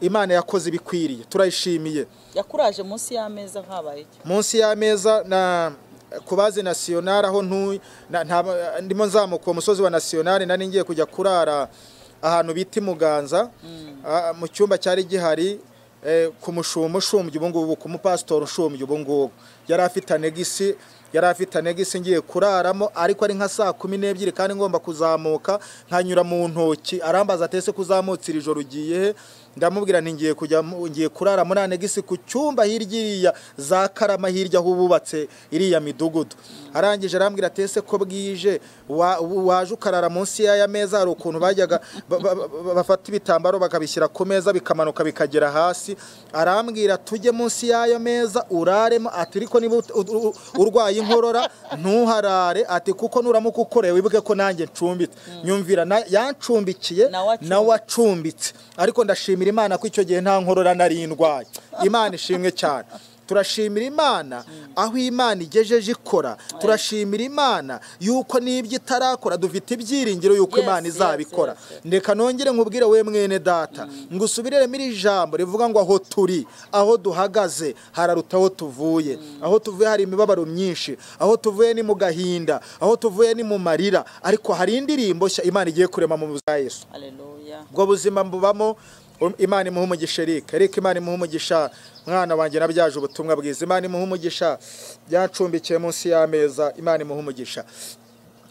imana yakoze ibikwiriye turayishimiye yakuraje munsi y'ameza nkabaye iki munsi y'ameza na ku bazi nasiyonari aho ntuye na- nta- ndimo nzamuka uwo musozi wa nasiyonari nari ngiye kujya kurara ahantu bita imuganza Ah, mu cyumba cyari gihari eh, ku mushumo ushumbye ubungubu ku mupasitori ushumbye ubungubu yari afite anegisi yari afite anegisi ngiye kuraramo ariko ari nka saa kumi n'ebyiri kandi ngomba kuzamuka nkanyura mu ntoki arambaza atese kuzamutse iri joro ugiye he ndamubwira nti ngiye kujya mu- ngiye kurara muri anegisi ku cyumba hirya iriya za karama hirya aho bubatse iriya midugudu arangije arambwira atese ko bwije wa- waje ukarara munsi y'aya meza hari ukuntu bajyaga ba- ba- ba- bafata ibitambaro bakabishyira ku meza bikamanuka bikagera hasi arambwira tujye munsi y'ayo meza uraremo ati ariko niba ut- ut- u- urwaye inkorora ntuharare ati kuko nuramuka ukoreye wibuke ko nanjye ncumbitse nyumvira na- yancumbikiye Nawe acumbitse. nawe acumbitse ariko ndashimira imana ko icyo gihe nta nkorora nari ndwaye imana ishimwe cyane turashimira imana aho imana igejeje ikora turashimira imana yuko n'ibyo itarakora dufite ibyiringiro yuko Yes, imana yes, izabikora yes, yes. reka nongere nkubwire we mwene data ngo usubiremo iri jambo rivuga ngo aho turi aho duhagaze hararuta aho tuvuye aho tuvuye hari imibabaro myinshi aho tuvuye ni mu gahinda aho tuvuye ni mu marira ariko hari indirimbo nshya imana igiye kurema mu buzima bwa yesu aleluya ubwo buzima mbubamo um, imana imuha umugisha Eric Eric imana imuha umugisha mwana wanjye nabyaje ubutumwa bwiza imana imuha umugisha byacumbikiye munsi y'ameza imana imuha umugisha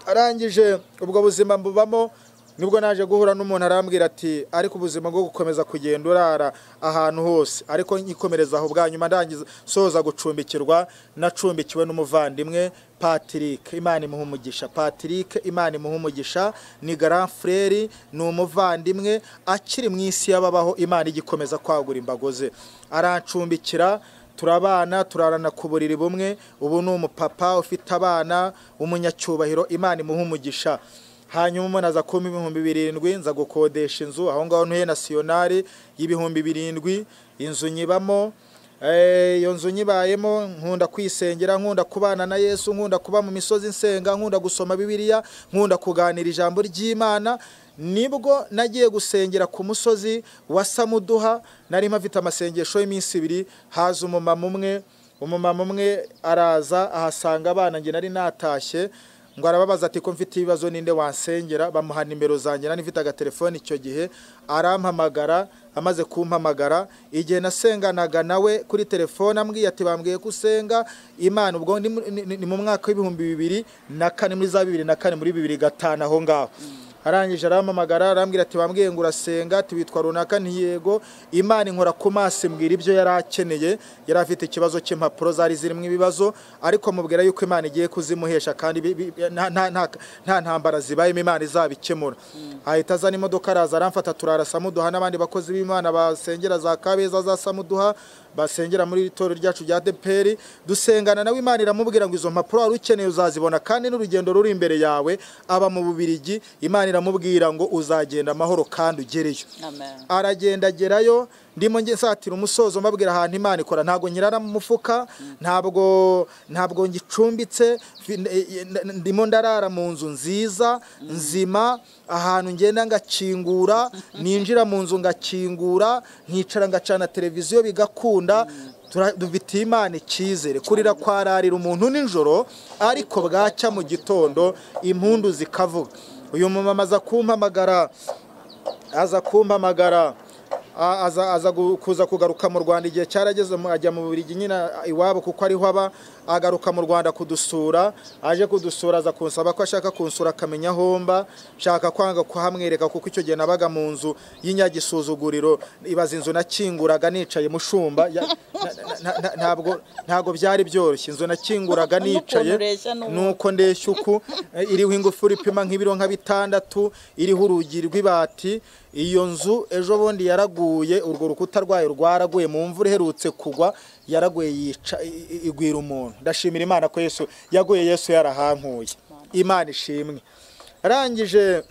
arangije ubwo buzima mbubamo nibwo naje guhura n'umuntu arambwira ati ariko ubuzima bwo gukomeza kugenda urara ahantu hose ariko nkikomereza aho bwa nyuma ndangiza soza gucumbikirwa nacumbikiwe n'umuvandimwe Patrick Imana imuha umugisha Patrick Imana imuha umugisha ni grand frere ni umuvandimwe akiri mu isi y'ababaho Imana igikomeza kwagura imbago ze arancumbikira turabana turarana ku buriri bumwe ubu ni umupapa ufite abana w'umunyacyubahiro imana imuha umugisha hanyuma umuntu aza kumpa ibihumbi birindwi nza gukodesha inzu aho ngaho ntuye nasiyonari y'ibihumbi birindwi inzu nyibamo Eh, iyo nzu nyibayemo nkunda kwisengera nkunda kubana na yesu nkunda kuba mu misozi nsenga nkunda gusoma bibiliya nkunda kuganira ijambo ry'imana nibwo nagiye gusengera ku musozi wa samuduha nari mpafite amasengesho y'iminsi ibiri haza umumama umwe umumama umwe araza ahasanga abana njye nari natashye ngo arababaza ati ko mfite ibibazo ninde wansengera bamuha nimero zanjye nari mfite agatelefone icyo gihe arampamagara amaze kumpamagara igihe nasenganaga nawe kuri telefone ambwiye ati bambwiye ko usenga imana ubwo ni mu- ni- ni- ni mu mwaka w'ibihumbi bibiri na kane muri za bibiri na kane muri bibiri gatanu aho ngaho arangije arampamagara arambwira ati bambwiye ngo urasenga ati witwa runaka ntiyego imana inkora ku maso imbwira ibyo yari akeneye yari afite ikibazo cy'impapuro zari zirimo ibibazo ariko mubwira yuko imana igiye kuzimuhesha kandi bi- bi- nta- nta- nta- nta ntambara zibayemo imana izabikemura ahita azana imodoka araza aramfata turara samuduha n'abandi bakozi b'imana basengera za kabeza za samuduha basengera muri iri torero ryacu rya deperi dusengana nawe imana iramubwira ngo izo mpapuro wari ukeneye uzazibona kandi n'urugendo ruri imbere yawe aba mu bubirigi imana iramubwira ngo uzagenda amahoro kandi ugereyo amen aragenda agerayo ndimo nge nsatira umusozo mbabwira ahantu imana ikora ntabwo nyirara mu mufuka ntabwo ntabwo ngicumbitse fi- n- e- n- ndimo ndarara mu nzu nziza nzima ahantu ngenda ngakingura ninjira mu nzu ngakingura nkicara ngacana televiziyo bigakunda tura- dufitiye imana icyizere kurira kwararira umuntu nijoro ariko bwacya mu gitondo impundu zikavuga uyu mumama aza kumpamagara aza kumpamagara a- aza aza gu- kuza kugaruka mu Rwanda igihe cyarageze mu- ajya mu Bubiligi nyine iwabo kuko ariho aba agaruka mu Rwanda kudusura aje kudusura aza kunsaba ko ashaka kunsura akamenya aho mba nshaka kwanga kuhamwereka kuko icyo gihe nabaga mu nzu y'inyagisuzuguriro ibaza inzu nakinguraga nicaye mushumba Ya- na- na- na- na- ntabwo ntabwo byari byoroshye inzu nakinguraga nicaye N'ukuntu ureshya n'ubu. n'uko uko ndeshya uku eh, iriho ingufuri ipima nk'ibiro nka bitandatu iriho urugi rw'ibati iyo nzu ejo bundi yaraguye urwo rukuta rwayo rwaraguye mu mvura iherutse kugwa yaraguye yica i- i- igwira umuntu ndashimira imana ko yesu yaguye yesu yarahankuye imana ishimwe arangije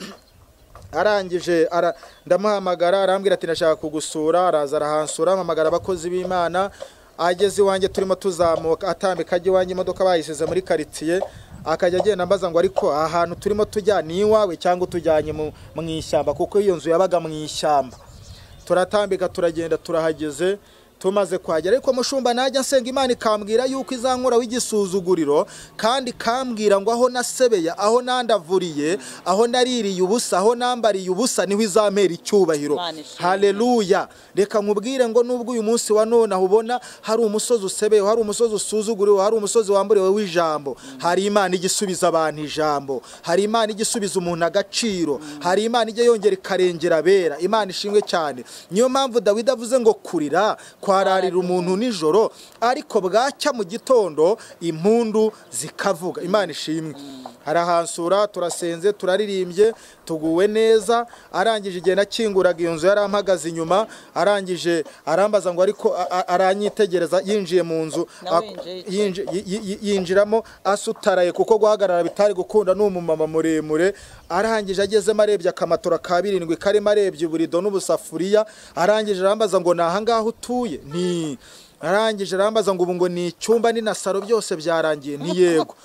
arangije ara- ndamuhamagara arambwira ati ndashaka kugusura araza arahansura ampamagara abakozi b'imana ageze iwanjye turimo tuzamuka atambika ajya iwanjye imodoka bayisize muri karitsiye akajya agenda ambaza ngo ariko aha hantu turimo tujya ni iwawe cyangwa utujyanye mu mu ishyamba kuko iyo nzu yabaga mu ishyamba turatambika turagenda turahageze tumaze kuhagera ariko mushumba najya nsenga imana ikambwira yuko izankora w'igisuzuguriro kandi ikambwira ngo aho nasebeye aho nandavuriye aho naririye ubusa aho nambariye ubusa niho izampera icyubahiro Imana ishimwe. haleluya reka nkubwire ngo nubwo uyu munsi wa none aho ubona hari umusozi usebeyeho hari umusozi usuzuguriwe hari umusozi wamburiwe w'ijambo hari imana ijya isubiza abantu ijambo hari imana ijya isubiza umuntu agaciro hari imana ijya yongera ikarengera abera imana ishimwe cyane niyo mpamvu dawidi avuze ngo kurira kwararira umuntu nijoro ariko bwacya mu gitondo impundu zikavuga imana ishimwe arahansura turasenze turaririmbye tuguwe neza arangije igihe nakinguraga iyo nzu yarampagaze inyuma arangije arambaza ngo ariko a- a- aranyitegereza yinjiye mu nzu Nawe ak- winjiye iki? yinji- yi- yi- yi- yinjiramo asutaraye kuko guhagarara bitari gukunda ni umumama muremure arangije agezemo arebye akamatora ka birindwi karimo arebye uburido n'ubusafuriya arangije arambaza ngo ni ahangaha utuye ni arangije arambaza ngo ubu ngo ni icyumba ni na saro byose byarangiye ni yego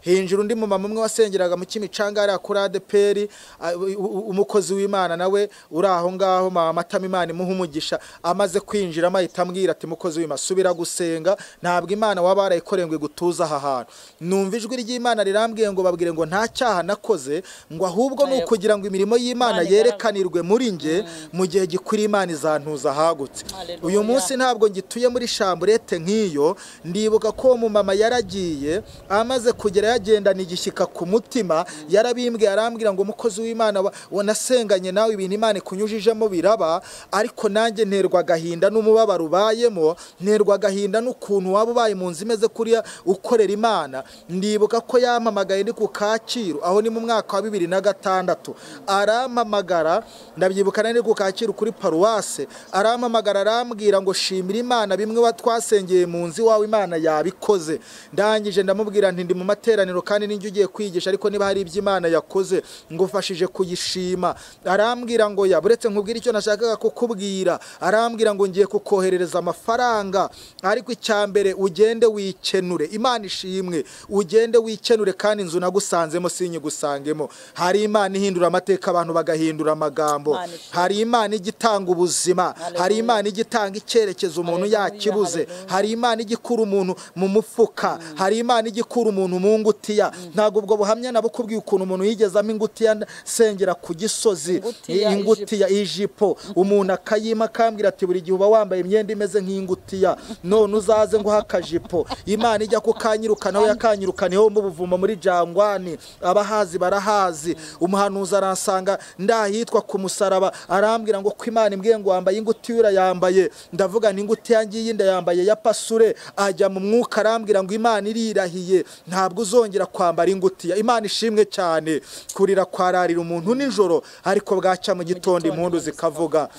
hinjira undi mumama umwe wasengeraga mu kimicanga hariya kuri adeperi a- u- u- umukozi w'imana nawe uri aho ngaho mama matama imana imuha umugisha amaze kwinjiramo ahita ambwira ati mukozi w'imana subira gusenga ntabwo imana waba warayikoreye ngo igutuze aha hantu numva ijwi ry'imana rirambwiye ngo babwire ngo nta cyaha nakoze ngo ahubwo ni ukugira ngo imirimo y'imana Imana yerekanirwe muri njye mu gihe gikwiriye imana izantuza ahagutse Haleluya. uyu munsi ntabwo ngituye muri shamburete nk'iyo ndibuka ko uwo mumama yaragiye amaze kugera yagendana igishyika ku mutima yarabimbwiye arambwira ngo umukozi w'imana wa- wanasenganye nawe ibintu imana ikunyujijemo biraba ariko nanjye nterwa agahinda n'umubabaro ubayemo nterwa agahinda n'ukuntu waba ubaye mu nzu imeze kuriya ukorera imana ndibuka ko yampamagaye ndi ku kacyiru aho ni mu mwaka wa bibiri na gatandatu arampamagara ndabyibuka nari ku kacyiru kuri paruwase arampamagara arambwira ngo shimira imana bimwe wa- twasengeye mu nzu iwawe imana yabikoze ndangije ndamubwira nti ndi mu materaniro kandi ninjye ugiye kwigisha ariko niba hari ibyo imana yakoze ngufashije kuyishima arambwira ngo ya buretse nkubwira icyo nashakaga kukubwira arambwira ngo ngiye kukoherereza amafaranga ariko icya mbere ugende wikenure imana ishimwe ugende wikenure kandi inzu nagusanzemo sinyigusangemo hari imana ihindura amateka abantu bagahindura amagambo Imana ishimwe. hari imana ijya itanga ubuzima Haleluya. hari imana ijya itanga icyerekezo umuntu Haleluya, yakibuze haleluya. hari imana ijya ikura umuntu mu mufuka hari imana ijya ikura umuntu mu ngutiya ntabwo ubwo buhamya nabukubwiye ukuntu umuntu yigezamo ingutiya sengera ku gisozi Ingutiya, ingutiya ijipo umuntu akayima akambwira ati buri gihe uba wambaye imyenda imeze nk'ingutiya none uzaze nguhe akajipo imana ijya kukanyirukanaho yakanyirukaniyeho mu buvumo muri jangwani abahazi barahazi umuhanuzi aransanga ndahitwa ku musaraba arambwira ngo ko imana imbwiye ngo wambaye ingutiya urayambaye ndavuga nti ingutiya ngiyi ndayambaye ya pasure ajya mu mwuka arambwira ngo imana irirahiye ntabwo uzongera kwambara ingutiya imana ishimwe cyane kurira kwararira umuntu nijoro ariko bwacya mu gitondo impundu zikavuga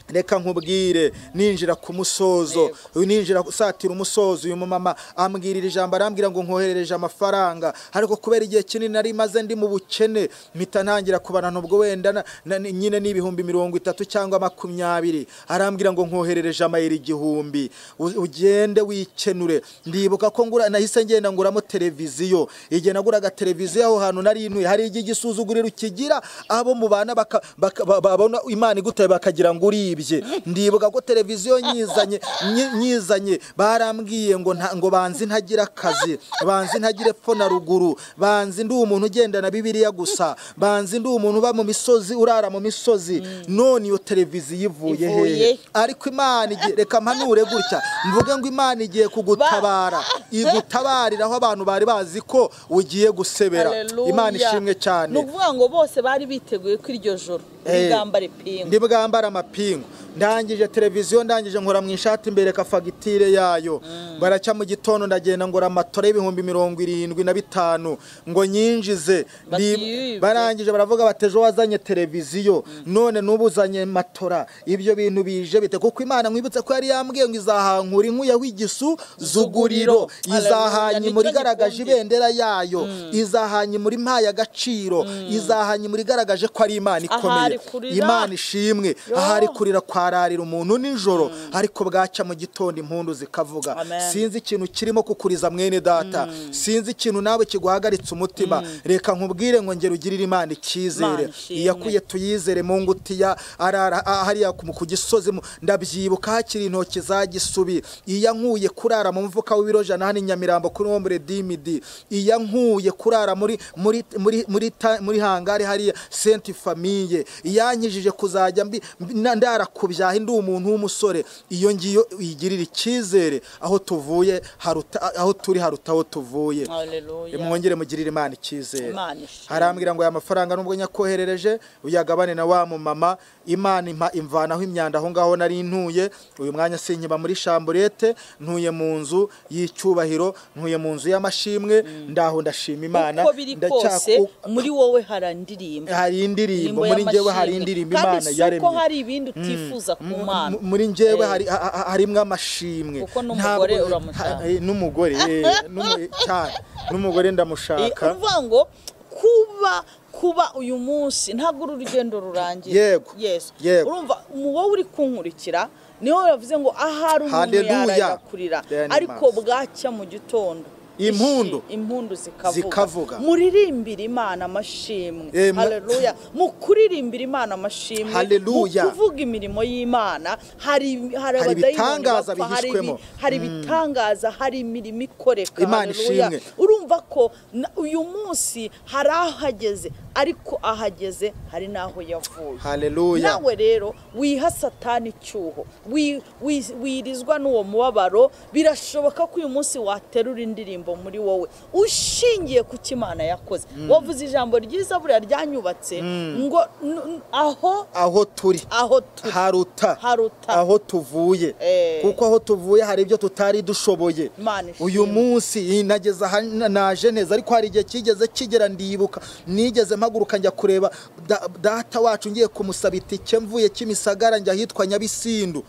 reka nkubwire ninjira ku musozo ninjira usatira umusozo uyu mumama ambwirira ijambo arambwira ngo nkoherereje amafaranga ariko kubera igihe kinini nari maze ndi mu bukene mpita ntangira kubana n'ubwo wenda na- na- nyine n'ibihumbi mirongo itatu cyangwa makumyabiri arambwira ngo nkoherereje amayeri igihumbi U- ugende wikenure ndibuka ko ngura nahise ngenda nguramo televiziyo igihe naguraga televiziyo aho hantu nari ntuye hari igihe igisuzuguriro kigira abo mubana baka- baka- ba- babona imana igutaye bakagira ngo uribye ndibuka ko televiziyo nyizanye nyi- nyizanye barambwiye ngo nta- ngo banze ntagira akazi banze ntagire epfo na ruguru banze ndi umuntu ugendana bibiliya gusa banze ndi umuntu uba mu misozi urara mu misozi none iyo televiziyo ivuye Ivuye hehe ariko imana igiye reka mpanure gutya mvuge ngo imana igiye kugutabara igutabarira aho abantu bari bazi ko ugiye gusebera Haleluya. imana ishimwe cyane ni ukuvuga ngo bose bari biteguye ko iryo joro Eh, rigambare pingu ndi bwambara amapingu ndangije televiziyo ndangije nkora mu ishati mbereka fagitire yayo baracya mu gitondo ndagenda ngora amatora y'ibihumbi mirongo irindwi na bitanu ngo nyinjize Bati Ndi- yibwe. barangije baravuga bati ejo wazanye televiziyo none n'ubu uzanye matora ibyo bintu bije bite kuko imana mwibutse ko yari yambwiye ngo izahankura inkuya w'igisu zuguriro Haleluya. izahanya Nicyo imuri igaragaje ngikundira. ibendera yayo izahanya imuri mpaye agaciro izahanya imuri igaragaje ko ari imana Ahari ikomeye kurira. imana ishimwe ahari kurira kwa wararira umuntu nijoro ariko bwacya mu gitondo impundu zikavuga Amen. sinzi ikintu kirimo kukuriza mwene data sinzi ikintu nawe kiguhagaritse umutima reka nkubwire ngo ngera ugirire imana icyizere Imana ishimwe. iyakuye tuyizere mu ngutiya arara ah, hariya ku ku gisozi mu- ndabyibuka hakiri intoki za gisubi iyankuye kurara mu mvuka w'ibirojana hano i nyamirambo kuri wo muri dimidi iyankuye kurara muri muri muri muri, ta- muri hangari hariya senti famiye iyankijije kuzajya mbi mbi- na- ndara ku byaha ndi umuntu w'umusore iyo ngiyo uyigirira icyizere aho tuvuye haruta aho turi haruta aho tuvuye Haleluya. mwongere mugirire imana icyizere Imana ishimwe. arambwira ngo aya mafaranga nubwo nyakoherereje uyagabane na wa mumama imana impa imvanaho imyanda aho ngaho nari ntuye uyu mwanya sinkiba muri shamburete ntuye mu nzu y'icyubahiro ntuye mu nzu y'amashimwe ndaho ndashima imana uko biri kose ndacyaku- muri wowe harandirimba hari indirimbo muri njyewe hari indirimbo imana kandi si uko yaremye hari ibindi utifuza ku mana M- muri njyewe hari ha- ha- harimwo amashimwe Kuko n'umugore Ntabwo- uramushaka. ha- eh, n'umugore eh, n'umu- cyane n'umugore Eh, ndamushaka uvuga ngo kuba kuba uyu munsi ntabwo uru rugendo rurangira Yego, Yes. yego. urumva mu wowe uri kunkurikira niho bavuze ngo ahari umuntu Hallelujah. yaragakurira Then ariko Imana. bwacya mu gitondo Impundu. ishi- impundu zikavuga, Zikavuga. muririmbire imana amashimwe Amen. haleluya mu kuririmbira imana amashimwe Hallelujah. mu kuvuga imirimo y'imana hari hari Hari abadayimoni ibitangaza bapfa, hari ibi- bihishwemo. hari ibitangaza hari imirimo ikoreka Imana haleluya. ishimwe. urumva ko na- uyu munsi hari ahageze ariko ahageze hari n'aho yavuye haleluya nawe rero wiha satani icyuho wi- wi- wirizwa n'uwo mubabaro birashoboka ko uyu munsi waterura indirimbo muri wowe ushingiye ku cyo Imana yakoze wavuze ijambo ryiza buriya ryanyubatse ngo n- n- aho aho turi aho turi haruta Haruta. aho tuvuye Eh. kuko aho tuvuye hari ibyo tutari dushoboye Imana ishimwe. uyu munsi iyi nageze aha na- naje neza ariko hari igihe kigeze kigera ndibuka nigeze mpaguruka njya kureba da- data wacu ngiye kumusaba itike mvuye kimisagara njya ahitwa nyabisindu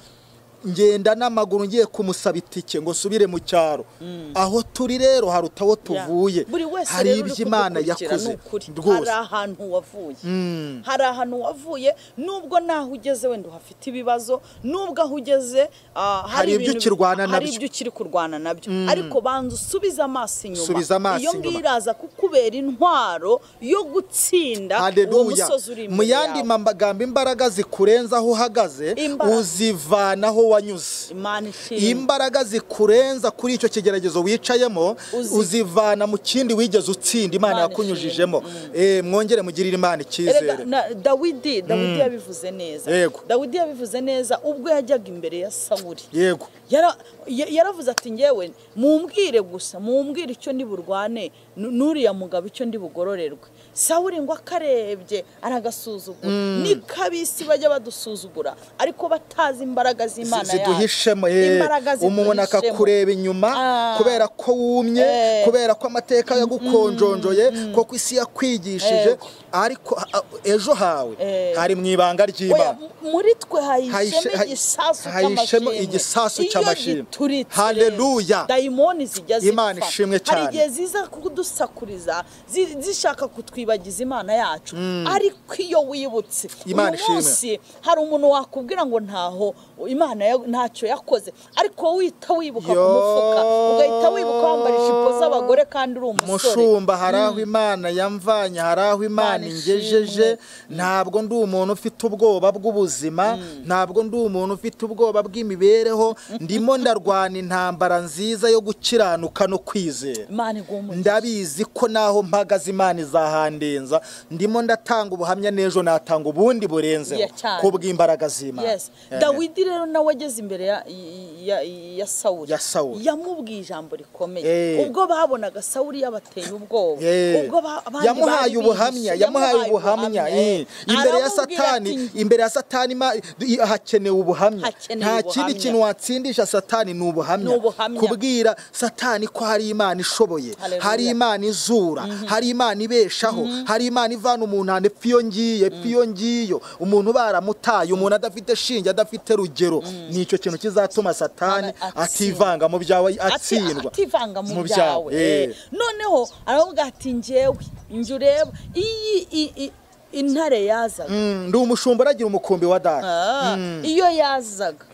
ngenda n'amaguru ngiye kumusaba itike ngo nsubire mu cyaro aho turi rero haruta aho tuvuye buri wese hari rero uri ibyo imana kudukurikira ni yakoze ukuri. hari rwose ahantu wavuye hari ahantu wavuye nubwo naho ugeze wenda uhafite ibibazo nubwo aho ugeze ah, Hari ibyo ibintu- ukirwana hari nabyo. ibyo ukiri kurwana nabyo ariko banza usubize amaso inyuma Subiza amaso iyo inyuma. ngiraza kukubera intwaro yo gutsinda uwo Haleluya. musozi uri mu imbere yandi yawe magambo imbaraga zikurenza aho uhagaze Imbaraga. uzivanaho wanyuze imana ishimwe imbaraga zikurenza kuri icyo kigeragezo wicayemo Uzi- uzivana mu kindi wigeze utsinda imana Imana yakunyujijemo Eh, mwongere mugirire imana Erega, icyizere na- Dawidi Dawidi yabivuze neza Yego. Dawidi yabivuze neza ubwo yajyaga imbere ya Sawuli yego Yara- ya- yaravuze ati ngewe mumbwire gusa mumbwire icyo ndi burwane nu- n'uriya mugabo icyo ndi bugororerwe sawuri ngo akarebye aragasuzugura ni kabisi bajya badusuzugura ariko batazi imbaraga z'imana yacu. ziduhishemo eh, Imbaraga umuntu ziduhishemo. akakureba inyuma Ah. kubera ko wumye Eh. kubera ko amateka yagukonjonjoye kuko isi yakwigishije Yego. ariko ah, ejo hawe Eh. hari mu ibanga Oya, ry'imana mu- muri twe Hahishe- hahishemo ha- igisasu hahishemo cy'amashimwe. igisasu Iyo cy'amashimwe. gituritse rero, Haleluya. dayimoni zijya zipfa Imana ishimwe hari cyane. igihe ziza kudusakuriza zi- zishaka kutwibagiza imana yacu ariko iyo wibutse Imana uyu ishimwe. munsi hari umuntu wakubwira ngo ntaho imana ya- ntacyo yakoze ariko wita wibuka ku Yo. mufuka ugahita wibuka wambara ijipo z'abagore kandi uri umusore mushumba hari aho imana yamvanye hari aho imana Imana ingejeje ntabwo ndi umuntu ufite ubwoba bw'ubuzima ntabwo ndi umuntu ufite ubwoba bw'imibereho ndimo ndarwana intambara nziza yo gukiranuka no kwizera imana iguha umugisha. ndabizi ko naho mpagaze imana izahandenza ndimo ndatanga ubuhamya n'ejo natanga ubundi burenzeho Yeah, cyane. ku bw'imbaraga z'imana Yes. Amen. Dawidi rero nawe ageze imbere ya, ya, ya Sawuli. Ya Sawuli. Yamubwiye ijambo rikomeye. Eh. Ubwo babonaga Sawuli yabateye ubwoba. Eh. Ubwo ba- abandi yamuhaye bari ubuhamya bihishe, yamuhaye ubuhamya eh. eh. imbere ya Aramubwira satani ati, imbere ya satani ma- i- hakenewe ubuhamya Hakenewe nta kindi ubuhamya. kintu watsindisha satani ni Ni ubuhamya ubuhamya. kubwira satani ko hari imana ishoboye Hallelujah. hari imana izura hari imana ibeshaho hari imana ivana umuntu ahantu epfa iyo ngiye epfa iyo ngiyo umuntu baramutaye umuntu adafite shinge adafite rugero ni icyo kintu kizatuma satani Atsinda. atsivanga mu byawe ati- atsindwa ativanga mu Mu byawe. eh. Eh. Noneho aravuga ati njyewe njye ureba iyi i- i- intare yazaga ndi umushumba aragira umukumbi wa data Ah, iyo yazaga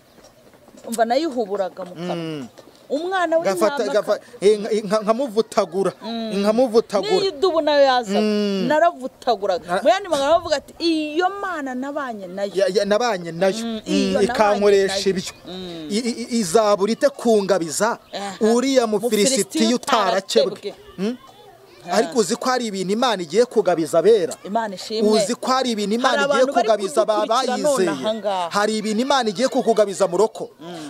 umva nayo ihuburaga mu kanwa umwana Gafata- w'intama gafa- eh, nka- inka- nkamuvutagura nkamuvutagura n'iyo idubu nayo yazaga Na- naravutaguraga mu yandi magambo bavuga ati iyo mana nabanye nayo Ya- ya- nabanye nayo iyo Mm, nabanye ikankoresha nayo. ibyo I- i- i- izabura ite kungabiza Aha. uriya Mufilisitiya mufilisitiya utarakebwe utarakebwe. Mm? ariko uzi ko hari ibintu imana igiye kugabiza abera imana ishimwe uzi ko hari ibintu Hari imana igiye abantu bari kugabiza kudukurikira none babayizeye ahangaha. hari ibintu imana igiye kukugabiza mu roko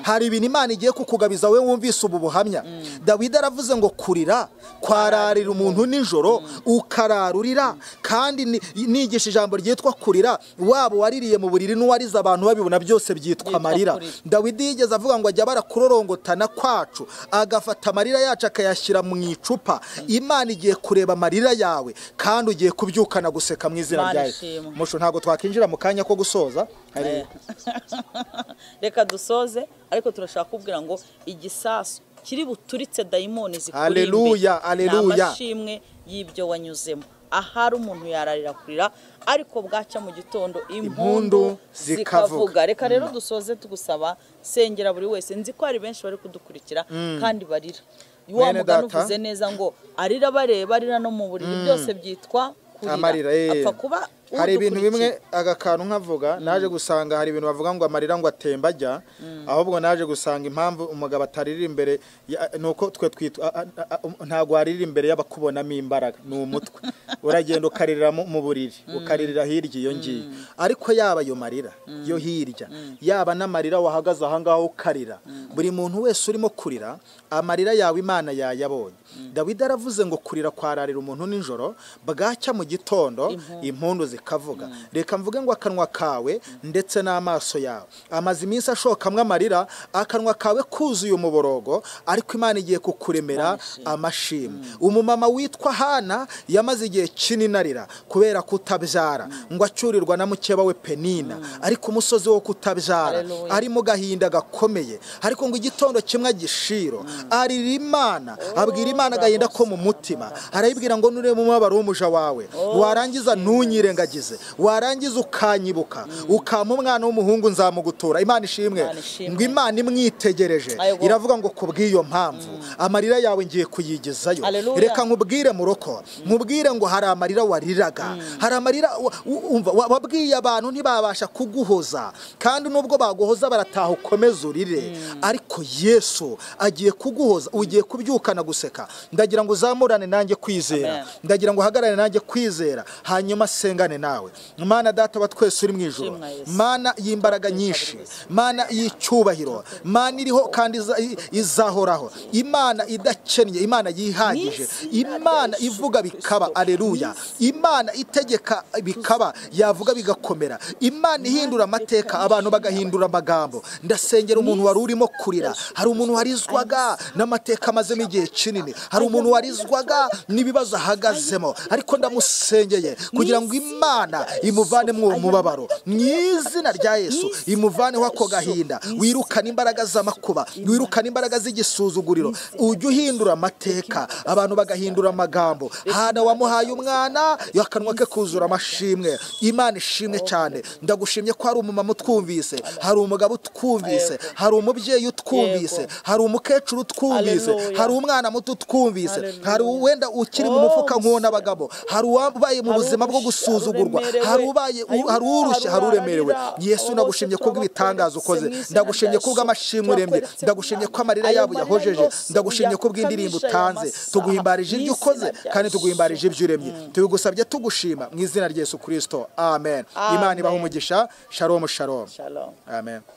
hari ibintu imana igiye kukugabiza wowe wumvise ubu buhamya dawidi aravuze ngo kurira kwararira umuntu nijoro ukararurira kandi ni- nigisha ijambo ryitwa kurira waba uwaririye mu buriri n'uwarize abantu babibona byose byitwa Byitwa amarira kurira. dawidi yigeze avuga ngo ajya barakurorongotana kwacu agafata amarira yacu akayashyira mu icupa imana igiye kureba amarira yawe kandi ugiye kubyukana guseka mu izina Imana ryawe ishimwe. musho ntabwo twakinjira mu kanya ko gusoza hari reka dusoze ariko turashaka kubwira ngo igisasu kiri buturitse dayimoni zikuri imbere Haleluya, haleluya. amashimwe y'ibyo wanyuzemo ahari umuntu yararira kurira ariko bwacya mu gitondo impundu zikavuga reka rero dusoze tugusaba sengera buri wese nzi ko hari benshi bari kudukurikira kandi barira wa Bene mugani data. uvuze neza ngo arira bareba arira no mu buriri byose byitwa kurira amarira eh. apfa kuba hari ibintu bimwe udukurikira. agakantu nkavuga naje gusanga hari ibintu bavuga ngo amarira ngo atemba ajya ahubwo naje gusanga impamvu umugabo atarira imbere ya- ni uko twe twitwa a- a- a- um- ntabwo warira imbere y'abakubonamo imbaraga ni umutwe uragenda ukaririra mu mu buriri ukaririra hirya iyo ngiyo ariko yaba ayo marira yo hirya yaba n'amarira wahagaze ahangaha ukarira buri muntu wese urimo kurira amarira yawe imana yayabonye dawidi aravuze ngo kurira kwararira umuntu nijoro bwacya mu gitondo impundu zikavuga reka mvuge ngo akanwa kawe ndetse n'amaso yawe amaze iminsi ashokamo amarira akanwa kawe kuzuye umuborogo ariko imana igiye kukuremera amashimwe umumama witwa hana yamaze igihe kinini arira kubera kutabyara ngo acyurirwa na mukeba we penina ariko umusozi wo kutabyara Hallelujah. ari mu gahinda gakomeye ariko ngo igitondo kimwe agishiro arira imana abwira imana agahinda ko mu mutima arayibwira ngo nurebe umubabaro w'umuja wawe warangiza ntunyirengagize warangiza ukanyibuka ukama umwana w'umuhungu nzamugutura imana ishimwe Imana ishimwe. ngo imana imwitegereje Ayego. iravuga ngo ku bw'iyo mpamvu amarira yawe ngiye kuyigezayo Hallelujah. reka nkubwire mu roko nkubwire ngo hari amarira wariraga hari amarira wa- u- umva, wa- wabwiye abantu ntibabasha kuguhoza kandi nubwo baguhoza barataha ukomeza urire ariko yesu agiye kuguhoza ugiye kubyukana guseka ndagira ngo uzamurane nanjye kwizera Amen. ndagira ngo uhagarare nanjye kwizera hanyuma asengane nawe mana data wa twese uri mu ijoro Shimwa Yesu. mana y'imbaraga nyinshi mana y'icyubahiro mana iriho kandi iza- i- izahoraho imana idakennye imana yihagije imana ivuga bikaba aleluya imana itegeka bikaba yavuga bigakomera imana ihindura amateka abantu bagahindura amagambo ndasengera umuntu wari urimo kurira hari umuntu warizwaga n'amateka amazemo igihe kinini hari umuntu warizwaga n'ibibazo ahagazemo ariko ndamusengeye kugira ngo imana imuvane mu mubabaro mu izina rya yesu imuvaneho ako gahinda wirukane imbaraga z'amakuba wirukane imbaraga z'igisuzuguriro ujye uhindura amateka abantu bagahindura amagambo hana wamuhaye umwana akanwa ke kuzura amashimwe imana ishimwe cyane ndagushimye ko hari umumama utwumvise hari umugabo utwumvise hari umubyeyi utwumvise hari umukecuru utwumvise Hallelujah. hari umwana muto utwumvise Hallelujah. hari uwenda ukiri mu Oh, mufuka nk'uwo musore. n'abagabo hari uwabaye mu Hari buzima bwo urushya, gusuzugurwa uremerewe. hari ubaye u- hari urushya hari uremerewe Hari yesu uwararira, ndagushimye abo kubwo bose ibitangaza ukoze twabakweretse mu izina ndagushimye rya kubwo Yesu. amashimwe uremye Twakweretse ndagushimye ko Imana. amarira Ayo yawe marira yahojeje yose ndagushimye uyakamisha kubw'indirimbo aya utanze masaha tuguhimbarije ibyo mu ukoze izina rya kandi Yesu. tuguhimbarije ibyo uremye tubigusabye tugushima mu izina rya yesu kirisito amen Amen. imana ibaha umugisha shalom shalom Shalom. amen